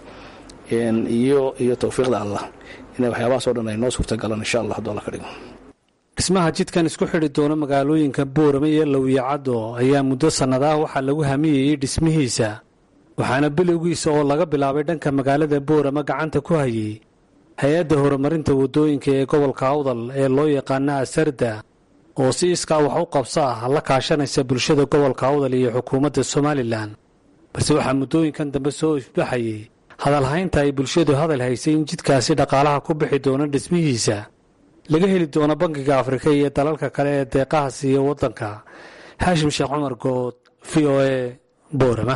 iyo iyo towfiiqda allah inay waxyaabahaas o dhan ay noo suurta galaan insha allah hadduu alla ka dhigo dhismaha jidkan isku xidhi doona magaalooyinka boorame iyo lowiyacaddo ayaa muddo sannadaah waxaa lagu hamiyeyey dhismihiisa waxaana bilowgiisa oo laga bilaabay dhanka magaalada boorame gacanta ku hayay hay-adda horumarinta waddooyinka ee gobolka awdal ee loo yaqaana asarda oo si iskaa wax u qabsa ah la kaashanaysa bulshada gobolka awdal iyo xukuumadda somalilan balse waxaa muddooyinkan dambe soo ifbaxayay hadalhaynta ay bulshadu hadal haysay in jidkaasi dhaqaalaha ku bixi doono dhismihiisa laga heli doono bankiga afrika iyo dalalka kale ee deeqaha siiya waddanka xaashim sheekh cumar good v o e boorama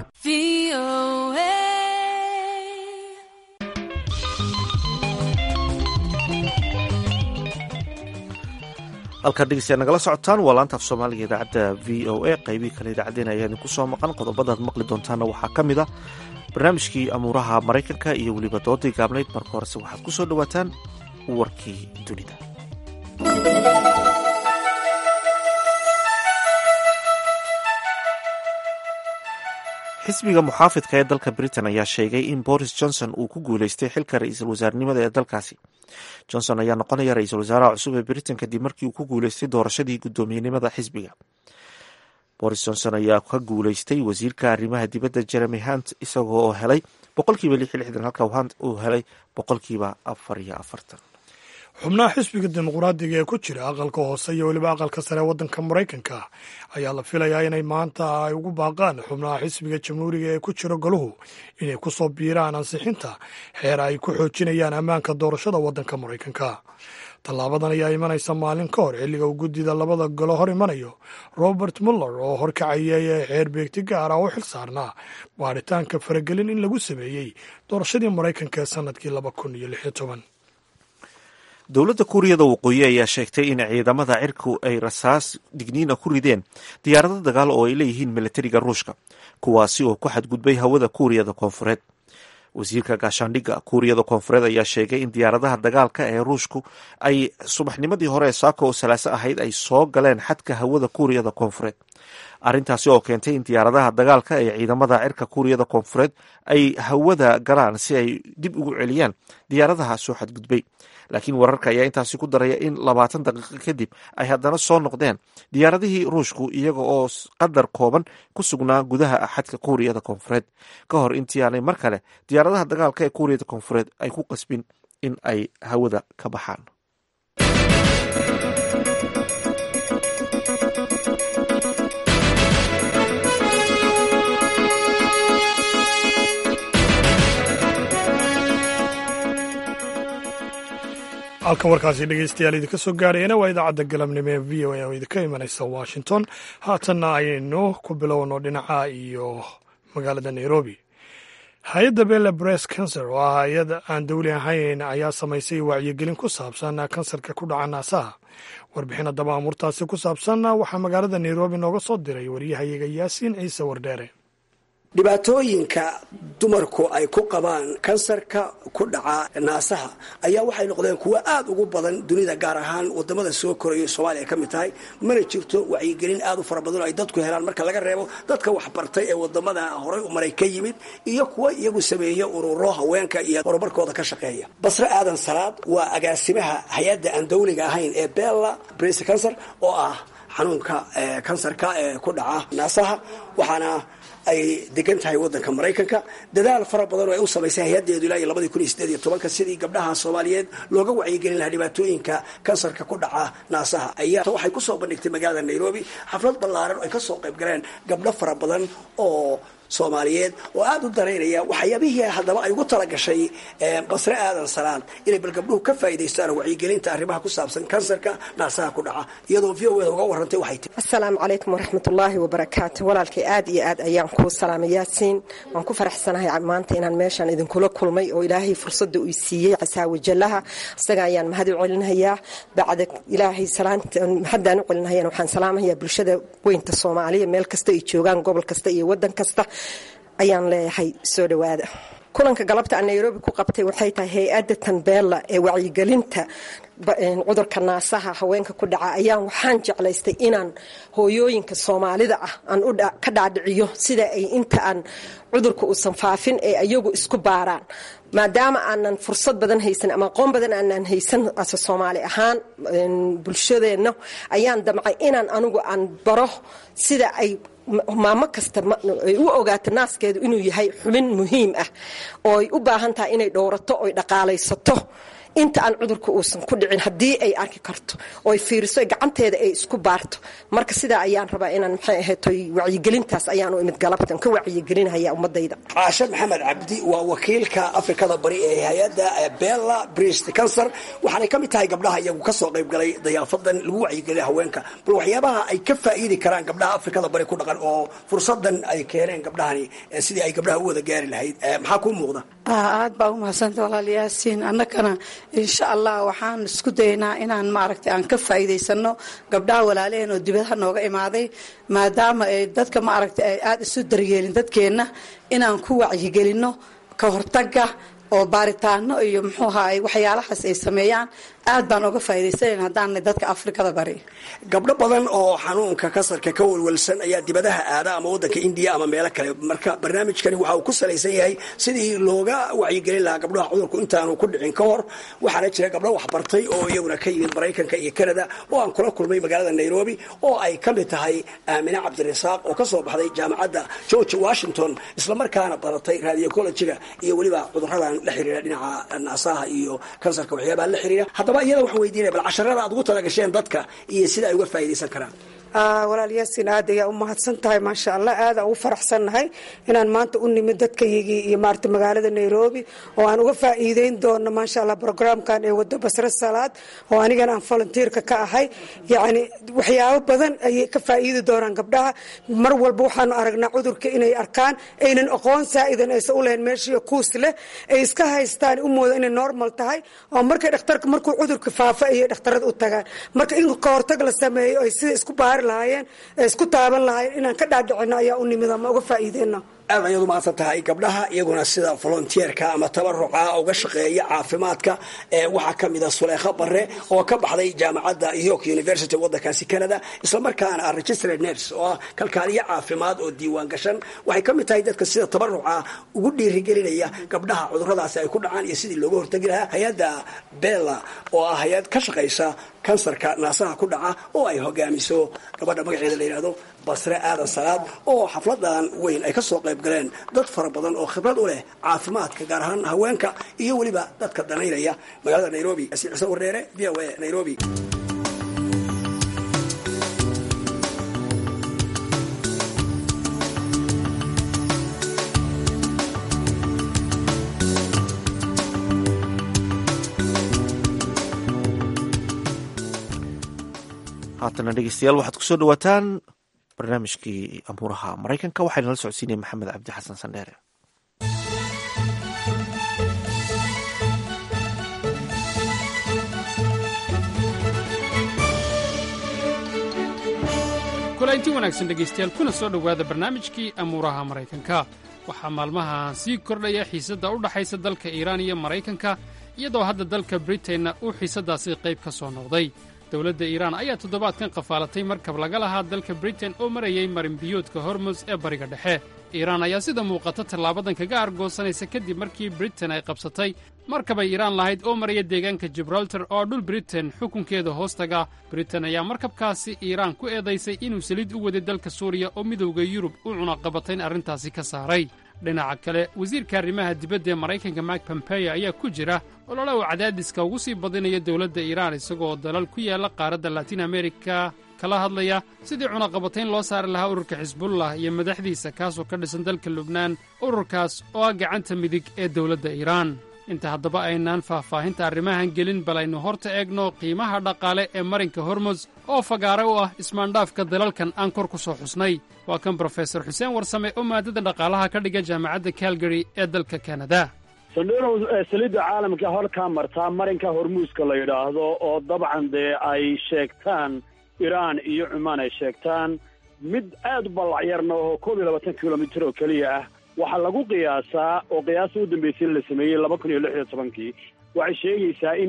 halkaad dhegeystayaa nagala socotaan waa laanta af soomaaliga idaacadda v o a qeybii kale idaacaddeen ayaa idinku soo maqan qodobadaad maqli doontaana waxaa ka mid a barnaamijkii amuuraha maraykanka iyo weliba doodii gaabnayd marka horese waxaad ku soo dhowaataan warkii dunida xisbiga muxaafidka ee dalka britain ayaa sheegay in boris johnson uu ku guuleystay xilka ra-iisul wasaarnimada ee dalkaasi johnson ayaa noqonaya ra-iisul wasaaraha cusub ee britain kadib markii uu ku guuleystay doorashadii guddoomiyenimada xisbiga boris johnson ayaa ka guuleystay wasiirka arrimaha dibadda jeremy hunt isagoo oo helay boqolkiiba lix iyo lixdan halka hunt uu helay boqolkiiba afar iyo afartan xubnaha xisbiga dimuqraadiga ee ku jira aqalka hoose iyo weliba aqalka sare ee waddanka maraykanka ayaa la filayaa inay maanta ay ugu baaqaan xubnaha xisbiga jamhuuriga ee ku jira goluhu inay ku soo biiraan ansixinta xeer ay ku xoojinayaan ammaanka doorashada waddanka maraykanka tallaabadan ayaa imanaysa maalin ka hor xilliga uu guddida labada golo hor imanayo robert muller oo horkacayay xeer beegti gaar ah oo xil saarnaa baaritaanka faragelin in lagu sameeyey doorashadii maraykanka ee sannadkii laba kun iyo lix iyo toban dowladda kuuriyada waqooyi ayaa sheegtay in ciidamada cirku ay rasaas digniina ku rideen diyaarado dagaal oo ay leeyihiin milatariga ruushka kuwaasi oo ku xadgudbay hawada kuuriyada koonfureed wasiirka gaashaandhigga kuuriyada koonfureed ayaa sheegay in diyaaradaha dagaalka ee ruushku ay subaxnimadii hore ee saako oo salaaso ahayd ay soo galeen xadka hawada kuuriyada koonfureed arrintaasi oo keentay in diyaaradaha dagaalka ee ciidamada cirka kuuriyada koonfureed ay hawada galaan si ay dib ugu celiyaan diyaaradaha soo xadgudbay laakiin wararka ayaa intaasi ku daraya in labaatan daqiiqo kadib ay haddana soo noqdeen diyaaradihii ruushku iyaga oo qadar kooban ku sugnaa gudaha xadka kuuriyada koonfureed ka hor intii aanay mar kale diyaaradaha dagaalka ee kuuriyada koonfureed ay ku qasbin in ay hawada ka baxaan halkan warkaasi dhegeystayaal idinka soo gaarayana waa idaacadda galabnimo ee v o a oo idinka imanaysa washington haatanna ayaynu ku bilowno dhinaca iyo magaalada nairobi hay-adda bella bress cancer oo ah hay-ad aan dawli ahayn ayaa samaysay wacyigelin ku saabsan kansarka ku dhaca naasaha warbixin haddaba amuurtaasi ku saabsan waxaa magaalada nairobi nooga soo diray waryahayaga yaasiin ciise wardheere dhibaatooyinka dumarku ay ku qabaan kansarka ku dhaca naasaha ayaa waxay noqdeen kuwo aada ugu badan dunida gaar ahaan wadamada soo korayo soomaaliya ay ka mid tahay mana jirto wacyigelin aada u fara badan oo ay dadku helaan marka laga reebo dadka waxbartay ee wadamada horay u maray ka yimid iyo kuwa iyagu sameeya ururo haweenka iyo horumarkooda ka shaqeeya basre aadan salaad waa agaasimaha hay-adda aan dawliga ahayn ee bella brese cancer oo ah xanuunka kansarka ee ku dhaca naasaha waxaana ay degan tahay wadanka maraykanka dadaal fara badan oo ay u samaysay hay-adeedu ilaa iyo labadii kun iyo sideed iyo tobanka sidii gabdhaha soomaaliyeed looga wacyigelin lahaa dhibaatooyinka kansarka ku dhaca naasaha ayaa waxay kusoo bandhigtay magaalada nairobi xaflad ballaaran oo ay kasoo qayb galeen gabdho fara badan oo soomaaliyeed oo aada u daraynaya waxyaabihii haddaba ay ugu talagashay basre aadan salaad inay bal gabdhuhu ka faa'idaystaan wacyigelinta arrimaha ku saabsan kansarka naasaha ku dhaca iyadoo v o da uga warrantay waxay tii asalaamu calaykum waraxmatullaahi wabarakaatu walaalkay aad iyo aad ayaan kuu salaamay yaasiin waan ku faraxsanahay maanta inaan meeshaan idinkula kulmay oo ilaahay fursadda uu siiyey casaawajallaha isaga ayaan mahad u celinayaa bacda ilaahay mahaddaan u celinahayana waxaan salaamahayaa bulshada weynta soomaaliya meel kasta ay joogaan gobol kasta iyo waddan kasta ayaan leeyahay soo dhowaada kulanka galabta aan nairobi ku qabtay waxay tahay hay-adda tanbeella ee wacyigelinta cudurka naasaha haweenka ku dhaca ayaan waxaan jeclaystay inaan hooyooyinka soomaalida ah aan ka dhaadhiciyo sida ay inta aan cudurka uusan faafin ee ayagu isku baaraan maadaama aanan fursad badan haysan ama aqoon badan aanan haysan ase soomaali ahaan bulshadeenna ayaan damcay inaan anigu aan baro sida ay maamo kasta ay u ogaato naaskeedu inuu yahay xubin muhiim ah oo ay u baahan tahay inay dhowrato oy dhaqaalaysato inta aan cudurka uusan ku dhicin haddii ay arki karto ooy fiiriso gacanteeda ay isku baarto marka sidaa ayaan rabaa inaan maxay ahayd wacyigelintaas ayaan u imid galabtan ka wacyigelinaya ummadayda caashe maxamed cabdi waa wakiilka afrikada bari ee hay-adda bella brist cancer waxaanay ka mid tahay gabdhaha iyagu kasoo qayb galay dayaafadan lagu wacyigelina haweenka bal waxyaabaha ay ka faa'iidi karaan gabdhaha afrikada bari ku dhaqan oo fursadan ay keeneen gabdhahani sidii ay gabdhaha u wada gaari lahayd maxaa kuu muuqda aad baa u mahadsanta walaal yaasiin annagana insha allah waxaan isku daynaa inaan maaragtay aan ka faa'iidaysano gabdhaha walaalaheen oo dibadaha nooga imaaday maadaama ay dadka maaragtay ay aada isu daryeelin dadkeenna inaan ku wacyigelinno ka hortaga oo baaritaano iyo muxuu ahaay waxyaalahaas ay sameeyaan aad baan oga faa'idaysanayn haddaanay dadka afrikada bari gabdho badan oo xanuunka kasarka ka walwalsan ayaa dibadaha aada ama waddanka indiya ama meelo kale marka barnaamijkani waxa uu ku salaysan yahay sidii looga wacyigelin lahaa gabdhaha cudurku intaanu ku dhicin ka hor waxaana jira gabdho waxbartay oo iyaguna ka yimid maraykanka iyo canada oo aan kula kulmay magaalada nairobi oo ay ka mid tahay aamine cabdirasaaq oo kasoo baxday jaamacadda george washington islamarkaana baratay radiocologiga iyo weliba cuduradan la xiriira dhinaca naasaha iyo kansarka waxyaabaha la xiriira haddaba iyada waxaan weydiinaya bal casharada aad ugu talagasheen dadka iyo sida ay uga faa'idaysan karaan walaal yaasiin aad ayaa u mahadsan tahay maasha allah aada ugu faraxsannahay inaan maanta u nimid dadkayagii iyo maarata magaalada nairobi oo aan uga faa'iideyn doono maasha allah brograamkan ee wado basre salaad oo anigana aan volunteerka ka ahay yacni waxyaabo badan ayay ka faa'iidi doonaan gabdhaha mar walba waxaanu aragnaa cudurka inay arkaan aynan aqoon saa'idan aysan u lahayn meeshii kuus leh ay iska haystaan u mooda inay normal tahay oo markay dhakhtarka markuu cudurka faafa ayay dhakhtarada u tagaan marka in ka hortag la sameeyo ay sida isku baari lahaayeen ee isku taaban lahaayeen inaan ka dhaadhicino ayaa u nimid ama uga faa'iideyno aad ayaad u mahadsan tahay gabdhaha iyaguna sida volonteerka ama tabaruca uga shaqeeya caafimaadka waxaa ka mida suleekho bare oo ka baxday jaamacadda york university waddankaasi canada islamarkaana ah registered nurse oo ah kalkaaliyo caafimaad oo diiwaan gashan waxay ka mid tahay dadka sida tabaruca ugu dhiirigelinaya gabdhaha cuduradaasi ay ku dhacaan iyo sidii looga hortegi lahaa hay-adda bella oo ah hay-ad ka shaqaysa kansarka naasaha ku dhaca oo ay hogaamiso gabadha magaceeda la yidhahdo basre aadan salaad oo xafladan weyn ay kasoo qayb galeen dad fara badan oo khibrad u leh caafimaadka gaar ahaan haweenka iyo weliba dadka danaynaya magaalada nairobi asiin xuseen warneere v o a nairobi haatana dhegeystayaal waxaad kusoo dhawaataan barnaamijkii amuuraha maraykanka waxaa nala socodsiinaya maxamed cabdi xasan sandheere kulanti wanaagsan dhegaystayaal kuna soo dhowaada barnaamijkii amuuraha maraykanka waxaa maalmahan sii kordhaya xiisadda u dhaxaysa dalka iiraan iyo maraykanka iyadoo hadda dalka britainna uu xiisaddaasi qayb ka soo noqday dowladda iiraan ayaa toddobaadkan qafaalatay markab laga lahaa dalka britain oo marayay marinbiyoodka hormus ee bariga dhexe iiraan ayaa sida muuqata tallaabadan kaga argoosanaysa kadib markii britain ay qabsatay markabay iiraan lahayd oo maraya deegaanka jibraltar oo dhul britain xukunkeeda hoostaga britain ayaa markabkaasi iiraan ku eedaysay inuu saliid u waday dalka suuriya oo midowda yurub u cunaqabatayn arrintaasi ka saaray dhinaca kale wasiirka arrimaha dibadda ee maraykanka mike pompeyo ayaa ku jira olole uu cadaadiska ugu sii badinaya dowladda iiraan isagoo dalal ku yaalla qaaradda latin amerika kala hadlaya sidii cunaqabatayn loo saari lahaa ururka xisbullah iyo madaxdiisa kaasoo ka dhisan dalka lubnaan ururkaas oo ah gacanta midig ee dowladda iiraan inta haddaba aynaan faahfaahinta arrimahan gelin bal aynu horta eegno qiimaha dhaqaale ee marinka hormos oo fagaare u ah ismaandhaafka dalalkan aan kor ku soo xusnay waa kan brofesor xuseen warsame oo maadada dhaqaalaha ka dhiga jaamacadda calgary ee dalka kanada sandhinow saliidda caalamka halkaa martaa marinka hormuuska la yidhaahdo oo dabcan dee ay sheegtaan iraan iyo cumaan ay sheegtaan mid aad u ballacyarna oo koob iyo labaatan kilomitir oo keliya ah waxaa lagu qiyaasaa oo qiyaasta u dambaysay la sameeyey laba kun iyo lix iyo tobankii waxay sheegaysaa in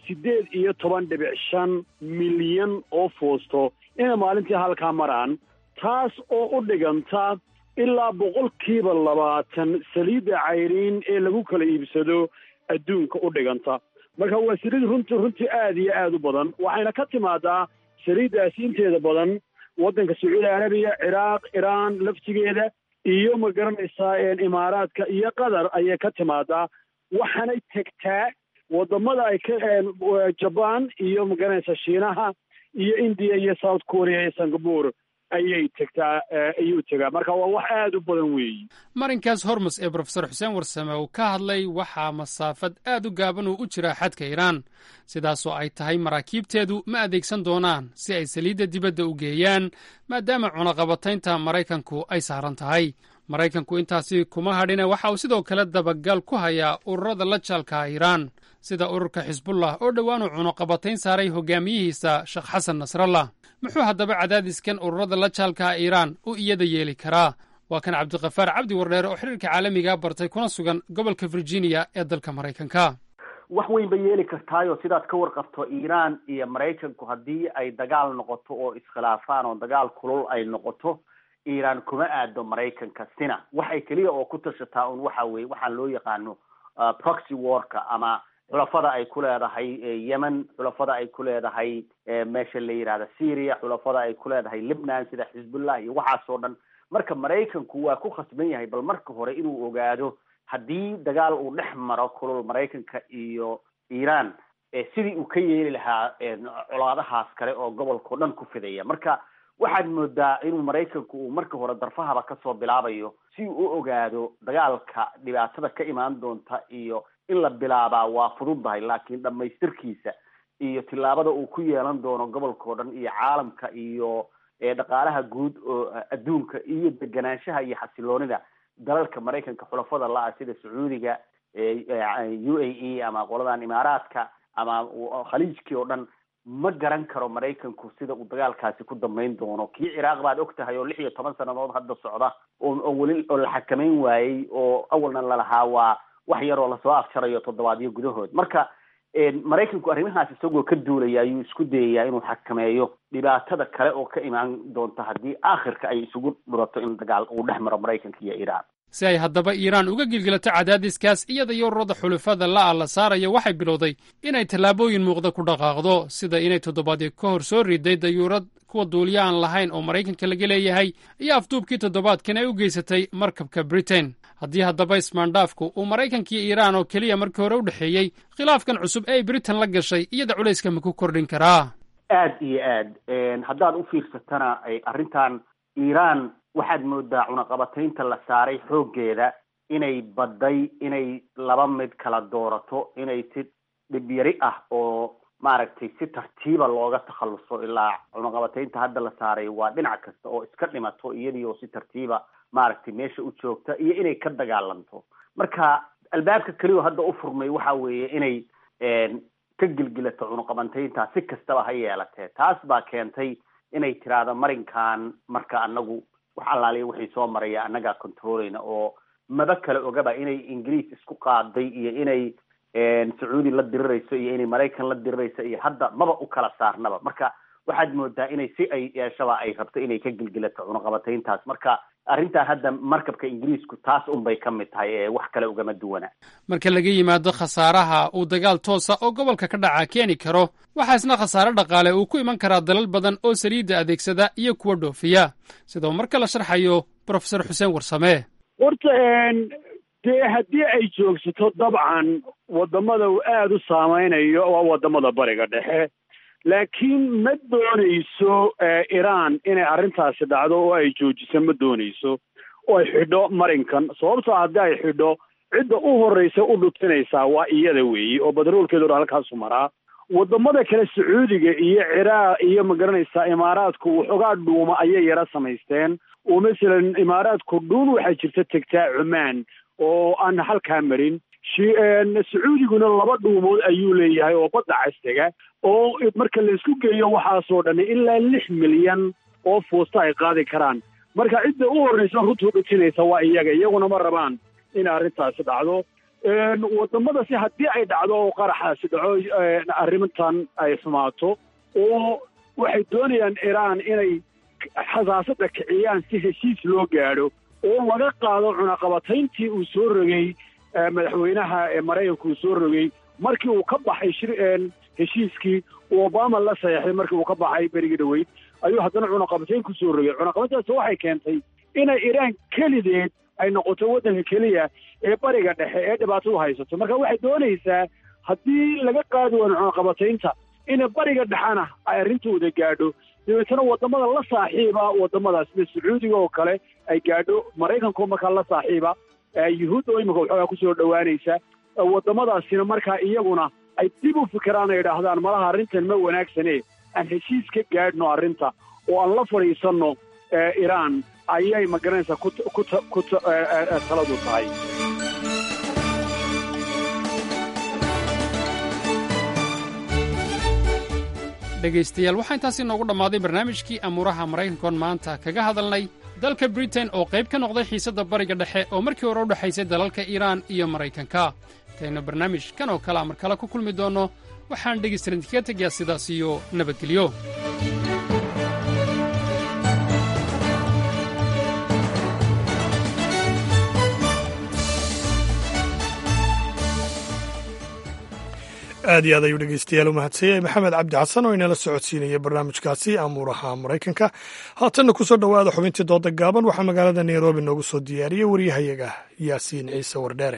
siddeed iyo toban dhibic shan milyan oo foosto inay maalintii halkaa maraan taas oo u dhiganta ilaa boqolkiiba labaatan saliidda cayriin ee lagu kala iibsado adduunka u dhiganta marka waa saliid runtii runtii aad iyo aad u badan waxayna ka timaadaa saliiddaasi inteeda badan waddanka sacuudi arabiya ciraaq iraan laftigeeda iyo ma garanaysaa imaaraadka iyo qatar ayay ka timaadaa waxaanay tegtaa wadamada ay ka jabaan iyo ma garanaysaa shiinaha iyo indiya iyo south korea iyo singapore ayay tegtaa ayuu tegaa marka waa wax aad u badan weeyi marinkaas hormus ee brofesor xuseen warsame uu ka hadlay waxaa masaafad aad u gaaban uu u jiraa xadka iiraan sidaasoo ay tahay maraakiibteedu ma adeegsan doonaan si ay saliidda dibadda u geeyaan maadaama cunaqabataynta maraykanku ay saaran tahay maraykanku intaasi kuma hadhina waxa uu sidoo kale dabagal ku hayaa ururada la jaalka iiraan sida ururka xisbullah oo dhowaanuu cunaqabatayn saaray hogaamiyihiisa sheekh xasan nasrallah muxuu haddaba cadaadiskan ururada la jaalka iiraan u iyada yeeli karaa waa kan cabdikafaar cabdi wardheere oo xiriirka caalamiga bartay kuna sugan gobolka virginia ee dalka maraykanka wax weyn bay yeeli kartaayo sidaad ka warqabto iiraan iyo maraykanku haddii ay dagaal noqoto oo iskhilaafaan oo dagaal kulul ay noqoto iiraan kuma aado maraykanka sina waxay keliya oo ku tashataa un waxa weye waxaan loo yaqaano proxy warka ama xulafada ay ku leedahay yemen xulafada ay ku leedahay meesha la yihahda syria xulafada ay ku leedahay libnan sida xisbullah iyo waxaasoo dhan marka maraykanku waa ku khasban yahay bal marka hore inuu ogaado haddii dagaal uu dhex maro kulul maraykanka iyo iiraan sidii uu ka yeeli lahaa colaadahaas kale oo gobolkao dhan ku fidaya marka waxaad moodaa inuu maraykanku uu marka hore darfahaba kasoo bilaabayo si uu u ogaado dagaalka dhibaatada ka imaan doonta iyo in la bilaabaa waa fududdahay laakiin dhamaystirkiisa iyo tillaabada uu ku yeelan doono gobolkao dhan iyo caalamka iyo dhaqaalaha guud oo adduunka iyo deganaanshaha iyo xasiloonida dalalka maraykanka xulafada la-a sida sacuudiga u a e ama qoladan imaaraadka ama khaliijkii oo dhan ma garan karo maraykanku sida uu dagaalkaasi ku dambeyn doono kii ciraaq baad og tahay oo lix iyo toban sannadood hadda socda oo weli oo la xakameyn waayey oo awalna lalahaa waa wax yaroo lasoo afjarayo toddobaadyo gudahood marka maraykanku arrimahaas isagoo ka duulaya ayuu isku dayayaa inuu xakameeyo dhibaatada kale oo ka imaan doonta haddii aakhirka ay isugu dhurato in dagaal uu dhex maro maraykanka iyo iiraan si ay haddaba iiraan uga gilgilato cadaadiskaas iyada iyo ururada xulufada la'a la saarayo waxay bilowday inay tallaabooyin muuqda ku dhaqaaqdo sida inay toddobaadyo ka hor soo riday dayuurad kuwa duuliya aan lahayn oo maraykanka laga leeyahay iyo afduubkii toddobaadkan ay u geysatay markabka britain haddii haddaba ismaandhaafku uu maraykankiiyo iiraan oo keliya markii hore u dhexeeyey khilaafkan cusub ee ay britain la gashay iyada culayska ma ku kordhin karaa aad iyo aad haddaad u fiirsatana arrintan iiraan waxaad moodaa cunaqabataynta la saaray xooggeeda inay badday inay laba mid kala doorato inay si dhibyari ah oo maaragtay si tartiiba looga takhaluso ilaa cunaqabataynta hadda la saaray waa dhinac kasta oo iska dhimato iyadii oo si tartiiba maaragtay meesha u joogta iyo inay ka dagaalanto marka albaabka keliyo hadda u furmay waxa weeye inay ka gilgilato cunaqabateynta si kastaba ha yeelatee taas baa keentay inay tiraahdo marinkan marka anagu wax allaaliya wixii soo maraya annagaa controleyna oo maba kale ogaba inay ingiriis isku qaaday iyo inay sacuudi la dirirayso iyo inay maraykan la dirirayso iyo hadda maba u kala saarnaba marka waxaad moodaa inay si ay yeeshaba ay rabto inay ka gilgilato cunaqabateyntaas marka arrintan hadda markabka ingiriisku taas unbay ka mid tahay ee wax kale ugama duwana marka laga yimaado khasaaraha uu dagaal toosa oo gobolka ka dhaca keeni karo waxaa isna khasaare dhaqaale uu ku iman karaa dalal badan oo saliidda adeegsada iyo kuwa dhoofiya sidoo marka la sharxayo brofesor xuseen warsame horta dee haddii ay joogsato dabcan wadamada uu aada u saameynayo waa wadamada bariga dhexe laakiin ma doonayso iiraan inay arrintaasi dhacdo oo ay joojiso ma doonayso oo ay xidho marinkan sababtoo haddii ay xidho cidda u horreysa u dhutinaysaa waa iyada weeye oo batroolkeedu dhan halkaasu maraa wadamada kale sacuudiga iyo ciraaq iyo magaranaysaa imaaraadku waxoogaa dhuuma ayay yara samaysteen oo masalan imaaraadku dhuun waxaa jirta tegtaa cumaan oo aan halkaa marin sacuudiguna laba dhuumood ayuu leeyahay oo badda castega oo marka laysku geeyo waxaasoo dhan ilaa lix milyan oo fuusta ay qaadi karaan marka cidda u horreysa runtuu dhutinaysa waa iyaga iyaguna ma rabaan in arrintaasi dhacdo waddamadasi haddii ay dhacdo oo qaraxaasi dhaco arrintan ay xumaato oo waxay doonayaan iiraan inay xasaasada kiciyaan si heshiis loo gaadho oo laga qaado cunaqabatayntii uu soo rogay madaxweynaha ee maraykanka uu soo rogay markii uu ka baxay shir heshiiskii uu obama la saxeexay markii uu ka baxay berigii dhaweyd ayuu haddana cunaqabatayn ku soo rogay cunaqabatayntaas waxay keentay inay iiraan kelideed ay noqoto waddanka keliya ee bariga dhexe ee dhibaatadu haysato marka waxay doonaysaa haddii laga qaadi waayo cunaqabataynta inay bariga dhexena ay arrintooda gaadho dabeetana waddamada la saaxiiba waddamadaas sida sacuudiga oo kale ay gaadho maraykanko markaa la saaxiiba yuhuud oo imika waxoogaa kusoo dhowaanaysa waddamadaasina markaa iyaguna ay dib u fikiraan ay idhaahdaan malaha arrintan ma wanaagsane aan heshiis ka gaadhno arrinta oo aan la fadhiisanno iiraan ayay magaranaysaa ku taladu tahay dhegaystayaal waxaa intaasi noogu dhammaaday barnaamijkii amuuraha maraykankoon maanta kaga hadalnay dalka britain oo qayb ka noqday xiisadda bariga dhexe oo markii hore u dhexaysay dalalka iiraan iyo maraykanka intaynu barnaamij kan oo kalea mar kale ku kulmi doonno waxaan dhegaystalan idinkaga tegayaa sidaas iyo nabadgelyo aad iyo aad ayuu dhegeystayaal u mahadsanyay maxamed cabdi xasan oo inala socodsiinaya barnaamijkaasi amuuraha maraykanka haatanna ku soo dhowaada xubintii dooda gaaban waxaa magaalada nairobi noogu soo diyaariyey waryahayaga yaasiin ciise wardheere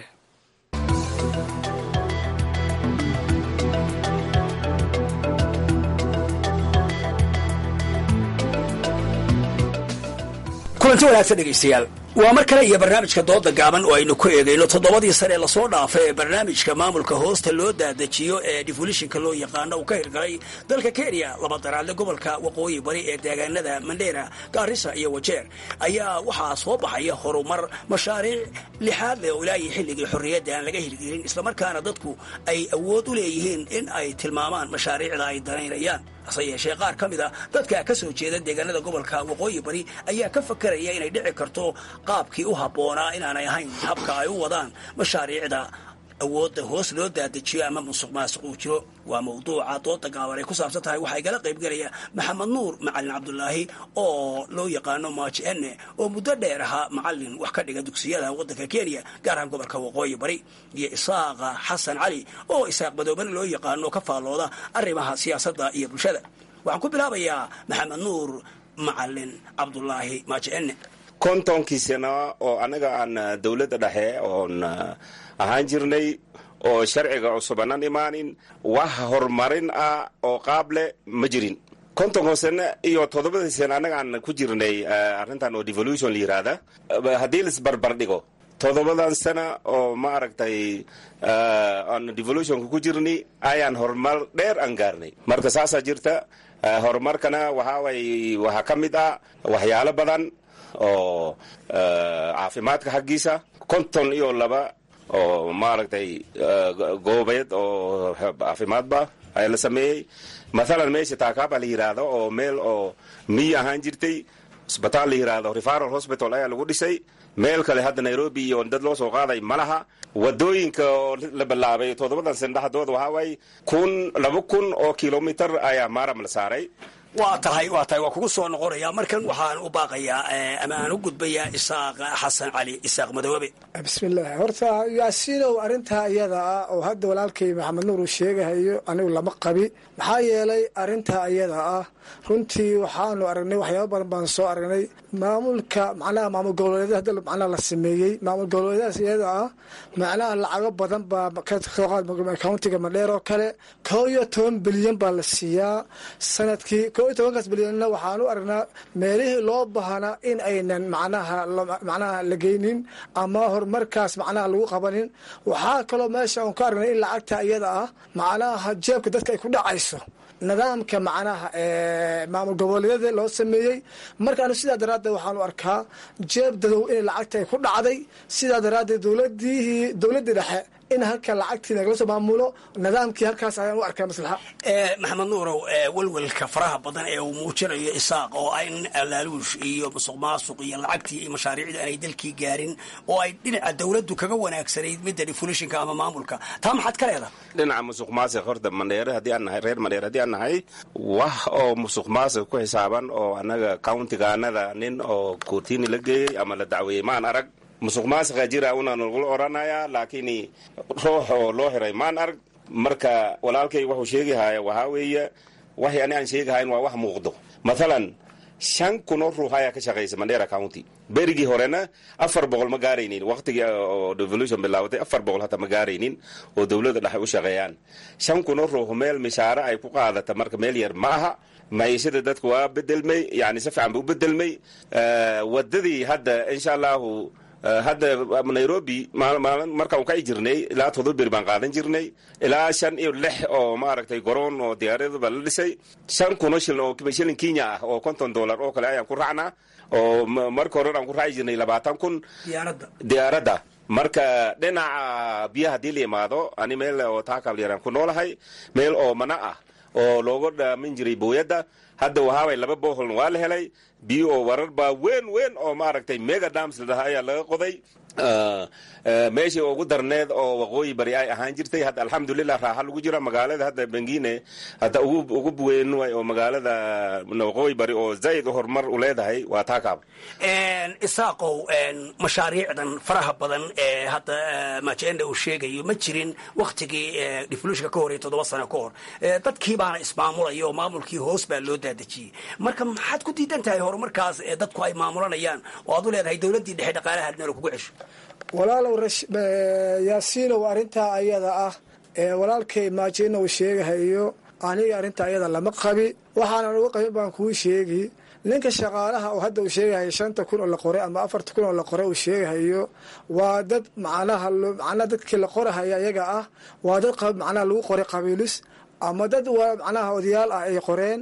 kulanti wanaagsan dhegaystayaal waa mar kale iyo barnaamijka dooda gaaban oo aynu ku eegayno toddobadii sane ee lasoo dhaafay ee barnaamijka maamulka hoosta loo daadajiyo ee defolishinka loo yaqaano uu ka hirgalay dalka kenya laba daraadle gobolka waqooyi bari ee deegaanada mandheera gaarisa iyo wajeer ayaa waxaa soo baxaya horumar mashaariic lixaad leh oo ilaahii xilligii xorriyadda aan laga hirgelin islamarkaana dadku ay awood u leeyihiin in ay tilmaamaan mashaariicda ay danaynayaan hase yeeshee qaar ka mid a dadka ka soo jeeda deegaanada gobolka waqooyi bari ayaa ka fakaraya inay dhici karto qaabkii u habboonaa inaanay ahayn habka ay u wadaan mashaariicda awoodda hoos loo daadajiyo ama musuq maasuq uu jiro waa mawduuca dooda gaaban ay ku saabsan tahay waxaa igala qaybgelaya maxamed nuur macalin cabdulaahi oo loo yaqaano maaji ene oo muddo dheer ahaa macalin wax ka dhiga dugsiyada waddanka kenya gaar ahaan gobolka waqooyi bari iyo isaaqa xasan cali oo isaaq madoobane loo yaqaano ka faallooda arrimaha siyaasadda iyo bulshada waxaan ku bilaabayaa maxamed nuur macalin cabdulaahi maaji ene kontonkii sano oo annaga aan dowladda dhexe oon ahaan jirnay oo sharciga cusubanan imaanin wax horumarin ah oo qaab leh ma jirin kontonko sano iyo toddobadii sano annaga aan ku jirnay arrintan oo devolution la yiraahda haddii laisbarbar dhigo toddobadan sana oo ma aragtay aan devolutionka ku jirni ayaan horumar dheer aan gaarnay marka saasaa jirta horumarkana waxaaway waxaa ka mid ah waxyaalo badan oo caafimaadka xaggiisa konton iyo laba oo maaragtay goobeed oo caafimaadba ayaa la sameeyey mathalan meesha taakaaba la yidhaahdo oo meel oo miyi ahaan jirtay isbitaal la yidhaahdo referal hospital ayaa lagu dhisay meel kale hadda nairobi iyo dad loo soo qaaday malaha wadooyinka oo la bilaabay toddobadan sana dhexdooda waxaa waaye kun laba kun oo kilomitar ayaa maaram la saaray waa tahay waa tahay waa kugu soo noqonaya markan waxaan u baaqayaa ama aan u gudbayaa isaaq xasan cali isaaq madoobe bismillaah horta yaasiinow arrintaa iyada ah oo hadda walaalkay maxamed nuur uu sheegahayo anigu lama qabi maxaa yeelay arrintaa iyada ah runtii waxaanu aragnay waxyaaba badan baan soo aragnay maamulka macnaha maamul goboleedyada hadda macnaha la sameeyey maamul goboleedyadaas iyada ah macnaha lacago badan baa kasoo qaad countiga madheer oo kale koo iyo toban bilyan baa la siiyaa sanadkii koo iyo tobankaas bilyanna waxaan u aragnaa meelihii loo baahna in aynan macnaha macnaha la geynin ama horumarkaas macnaha lagu qabanin waxaa kaloo meesha aan ku aragnay in lacagta iyada ah macnaha jeebka dadka ay ku dhacayso nidaamka macnaha maamul goboleedyada loo sameeyey markaanu sidaa daraaddeed waxaanu arkaa jeeb dadow in lacagta ay ku dhacday sidaa daraaddeed dowladihii dowladdii dhexe in halka lacagtii nagala soo maamulo nidaamkii halkaas ayaan u arkaa maslaxa maxamed nuurow welwelka faraha badan ee uu muujinayo isaaq oo ay in alaaluush iyo musuq maasuq iyo lacagtii iyo mashaariicdii aanay dalkii gaarin oo ay dhinaca dowladdu kaga wanaagsanayd midda defulishinka ama maamulka taa maxaad ka leedahay dhinaca musuq maasiq horta mandheere haddii aan nahay reer mandheere haddii aan nahay wax oo musuq maasiq ku xisaaban oo annaga countigaanada nin oo koortiini la geeyey ama la dacweeyey maan arag musuq maasiqa jira una nagula odhanayaa laakiin ruux oo loo xiray maan arag marka walaalkay wuxuu sheegahaya waxaa weeye waxay ani aan sheegahayn waa wax muuqdo mathalan shan kunoo ruux ayaa ka shaqaysa mandera county berigii horena afar boqol ma gaaraynin waqtigii oo devolution bilaabatay afar boqol hata ma gaaraynin oo dowladda dhexe u shaqeeyaan shan kunoo ruux meel mishaare ay ku qaadata marka meel yar ma aha maciishada dadka waa bedelmay yani si fiican ba u bedelmay wadadii hadda insha allahu hadda nairobi markaan ka jirnay ilaa todoba beri baan qaadan jirnay ilaa shan iyo lix oo maaragtay garoon oo diyaaradaba la dhisay shan kuno shilin oo shilin kenya ah oo konton dollar oo kale ayaan ku raacnaa oo marka hore aan ku raaci jirnay labaatan kun diyaaradda marka dhinaca biyaha haddii la yimaado ani meel oo taakalyaraan ku noolahay meel oo mana ah oo looga dhaamin jiray booyadda hadda wahaaway laba boholna waa la helay biyo oo warar baa weyn weyn oo maaragtay mega dams la dhahaa ayaa laga qoday meeshii ugu darneed oo waqooyi bari ay ahaan jirtay hadda alxamdulilah raaxa lagu jira magaalada hadda bengine hadda ugu weyn way oo magaalada waqooyi bari oo zaid horumar u leedahay waa taakaab isaaqow mashaariicdan faraha badan ee hadda majenda uu sheegayo ma jirin waktigii deflushka ka horey toddoba sano ka hor dadkii baana ismaamulaya oo maamulkii hoos baa loo daadejiyey marka maxaad ku diidan tahay horumarkaas ee dadku ay maamulanayaan oo aad u leedahay dowladdii dhexe dhaqaalaha meel kugu cesho walaalow yaasiinow arrintaa ayada ah ee walaalkay maajina uu sheegahayo aniga arrinta ayada lama qabi waxaanan uga qabin baan kuu sheegi ninka shaqaalaha oo hadda uu sheegahayo shanta kun oo la qoray ama afarta kun oo la qoray uu sheegahayo waa dad macnaha macnaha dadkii la qorahaya ayaga ah waa dad macnaha lagu qoray qabiilis ama dad waa macnaha odayaal ah ay qoreen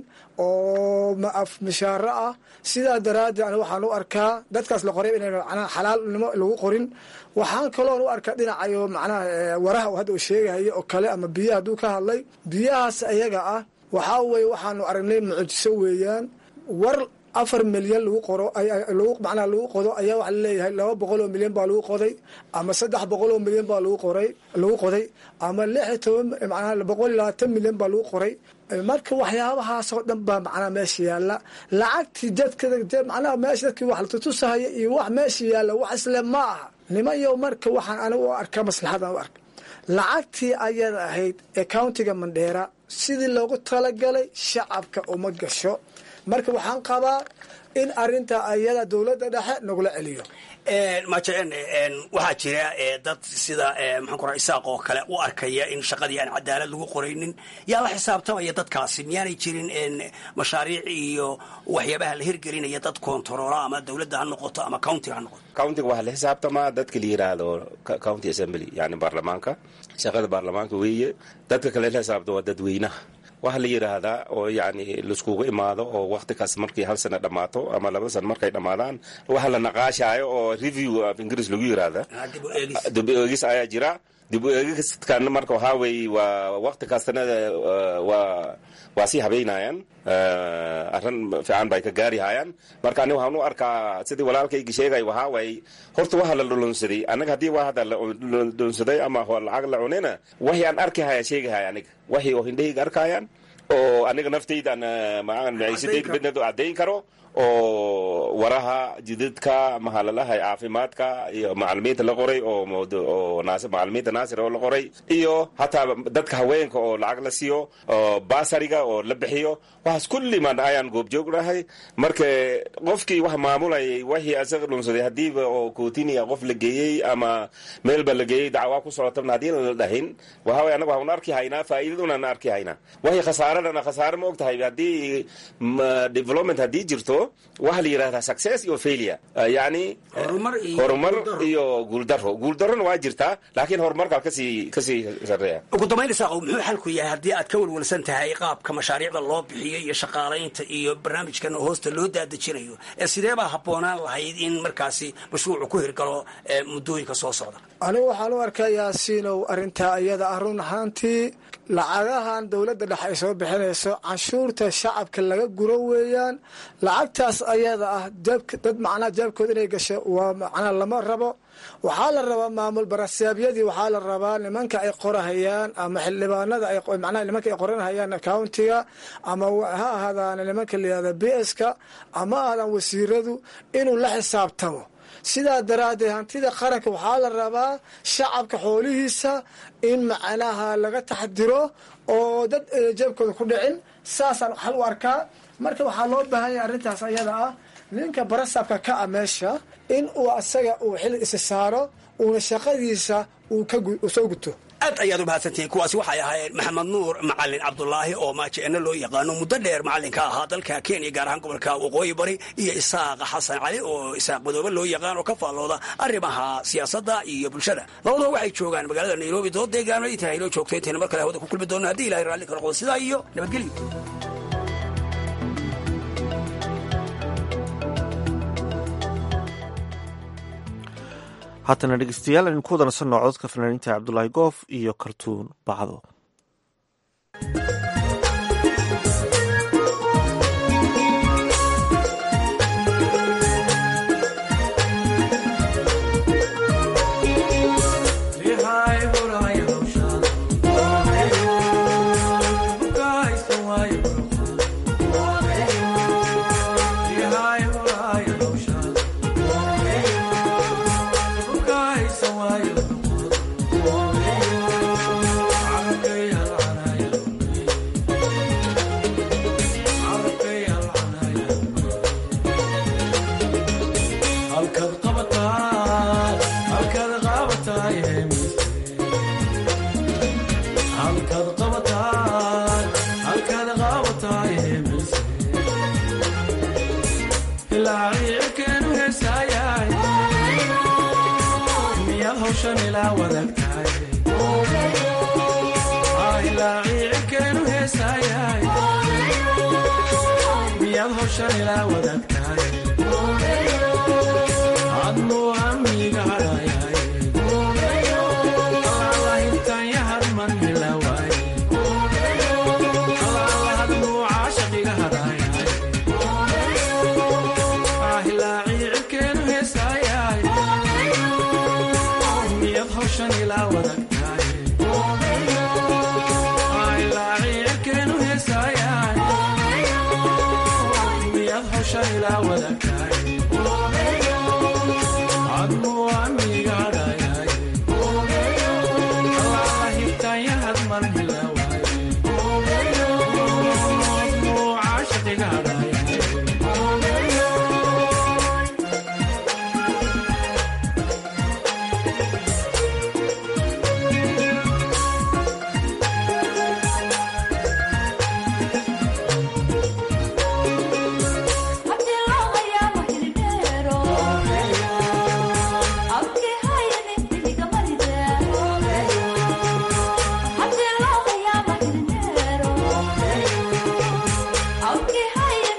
oo mishaaro ah sidaa daraaddeed ani waxaan u arkaa dadkaas la qoray inay macnaha xalaalnimo lagu qorin waxaan kaloon u arkaa dhinacayo macnaha waraha hadda uu sheegahayo oo kale ama biyaha hadduu ka hadlay biyahaas ayaga ah waxaa weye waxaanu aragnay mucjiso weeyaan war afar milyan lagu qoro macnaha lagu qodo ayaa waxa laleeyahay laba boqol oo milyan baa lagu qoday ama saddex boqol oo milyan baa lagu qoray lagu qoday ama lix iyo toban macnaha boqol iyo labaatan milyan baa lagu qoray marka waxyaabahaasoo dhan baa macnaha meesha yaalla lacagtii dadka macnaha meesha dadkii wax la tutusahaya iyo wax meesha yaalla wax isle ma aha nimanyo marka waxaan anigu u arkaa maslaxadan u arka lacagtii ayada ahayd ee countiga mandheera sidii loogu talagalay shacabka uma gasho marka waxaan qabaa in arinta ayada dowladda dhexe nagula celiyo majeen waxaa jira dad sida maxaan ku raa isaaq oo kale u arkaya in shaqadii aan cadaalad lagu qoraynin yaa la xisaabtamaya dadkaasi miyaanay jirin mashaariic iyo waxyaabaha la hirgelinaya dad kontaroola ama dowladda ha noqoto ama countiga ha noqoto countiga waxaa la xisaabtamaa dadka la yiraahdo county assembly yani baarlamaanka shaqada baarlamaanka weeye dadka kale la xisaabta waa dadweynaha waxaa la yidhaahdaa oo yani laiskugu imaado oo wakti kaas markii hal sana dhammaato ama laba sana markay dhammaadaan waxa la naqaashaayo oo review of ingiriis lagu yidhaahda dib u eegis ayaa jira dib u eegiskan marka waxaa weeye waa wakti kastana waa waa sii habeynayaan arrin fiican bay ka gaari hayaan marka ani waxaan u arkaa sidii walaalkayga sheegay waxaa waaye horta waxa la dhulunsaday annaga haddii waa hadda la dhulunsaday ama lacag la cunina waxii aan arki haya sheegahaya aniga waxii oo hindhahayga arkayaan oo aniga naftaydan maciisadayda midnadu caddayn karo oo waraha jidadka mahalalaha caafimaadka iyo macalimiinta la qoray oo macalimiinta naasir oo la qoray iyo hataa dadka haweenka oo lacag la siiyo oo basariga oo la bixiyo waxaas kulliman ayaan goobjoog dhahay marka qofkii wax maamulayay wixii asaga dhunsaday hadiiba oo kootiniya qof la geeyey ama meelba la geeyey dacwaa ku socotabna haddii la dhahin waxaa way anaga waxaan arki haynaa faa'iidadunaan arki haynaa waxii khasaare khasaaradana khasaare ma og tahay haddii development haddii jirto waxaa la yidhahdaa success iyo failure yani horumar iyo guuldaro guuldarona waa jirtaa laakiin horumarkaa kasii kasii sareeya ugu dambayn isaaqow muxuu xalku yahay haddii aad ka walwalsan tahay qaabka mashaariicda loo bixiyo iyo shaqaalaynta iyo barnaamijkan hoosta loo daadejinayo ee sidee baa habboonaan lahayd in markaasi mashruucu ku hirgalo muddooyinka soo socda anigu waxaan u arkaa yaasiinow arrintaa iyada ah run ahaantii lacagahan dowladda dhexe ay soo bixinayso canshuurta shacabka laga guro weeyaan lacagtaas ayada ah dad macnaha jaabkooda inay gasho waa macnaha lama rabo waxaa la rabaa maamul barasaabyadii waxaa la rabaa nimanka ay qorahayaan ama xildhibaanada macnaha nimanka ay qoranhayaan countiga ama ha ahaadaan nimanka layihahda b s ka ama ahaadaan wasiiradu inuu la xisaabtamo sidaa daraaddeed hantida qaranka waxaa la rabaa shacabka xoolihiisa in macnaha laga taxdiro oo dad jeebkooda ku dhicin saasaan xal u arkaa marka waxaa loo baahan yahay arrintaas ayada ah ninka barasabka ka a meesha in uu asaga uu xil isa saaro uuna shaqadiisa uu soo guto aad ayaad u mahadsantihiin kuwaasi waxay ahaayeen maxamed nuur macalin cabdulaahi oo maajeeno loo yaqaano muddo dheer macallinka ahaa dalka kenya gaar ahaan gobolka waqooyi bari iyo isaaq xasan cali oo isaaq madoobe loo yaqaan oo ka faallooda arrimaha siyaasadda iyo bulshada labadoo waxay joogaan magaalada nairobi dood deegaano inta haynoo joogto intayna mar kale hawada ku kulmi doona haddii ilahay raalli ka noqdo sidaa iyo nabadgelyo haatana dhegeystayaal aynu ku wadansanno cododka fanaaniinta cabdulaahi goof iyo kartuun bacdo Okay, hi.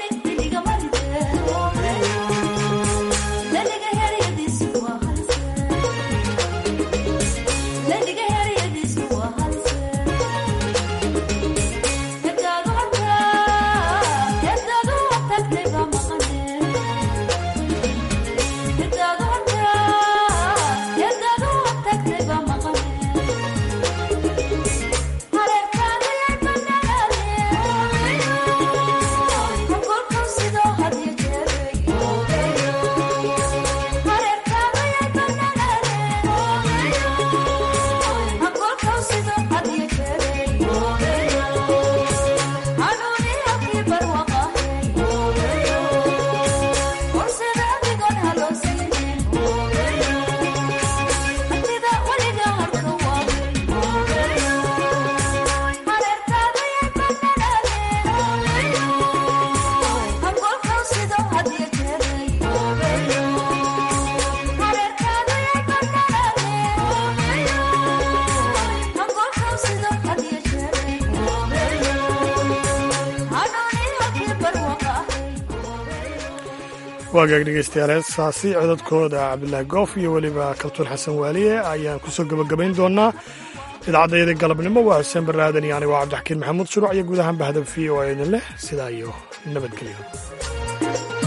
waagaag dhegeystayaal heesaasi codadkooda cabdilaahi goof iyo weliba kabtuun xasan waaliye ayaan kusoo gebagabayn doonaa idaacadayada galabnimo waa xuseen baraadan iyo anigo cabdixakiin maxamuud shuruuc iyo guud ahaan bahda v o a idin leh sidaa iyo nabadgelyo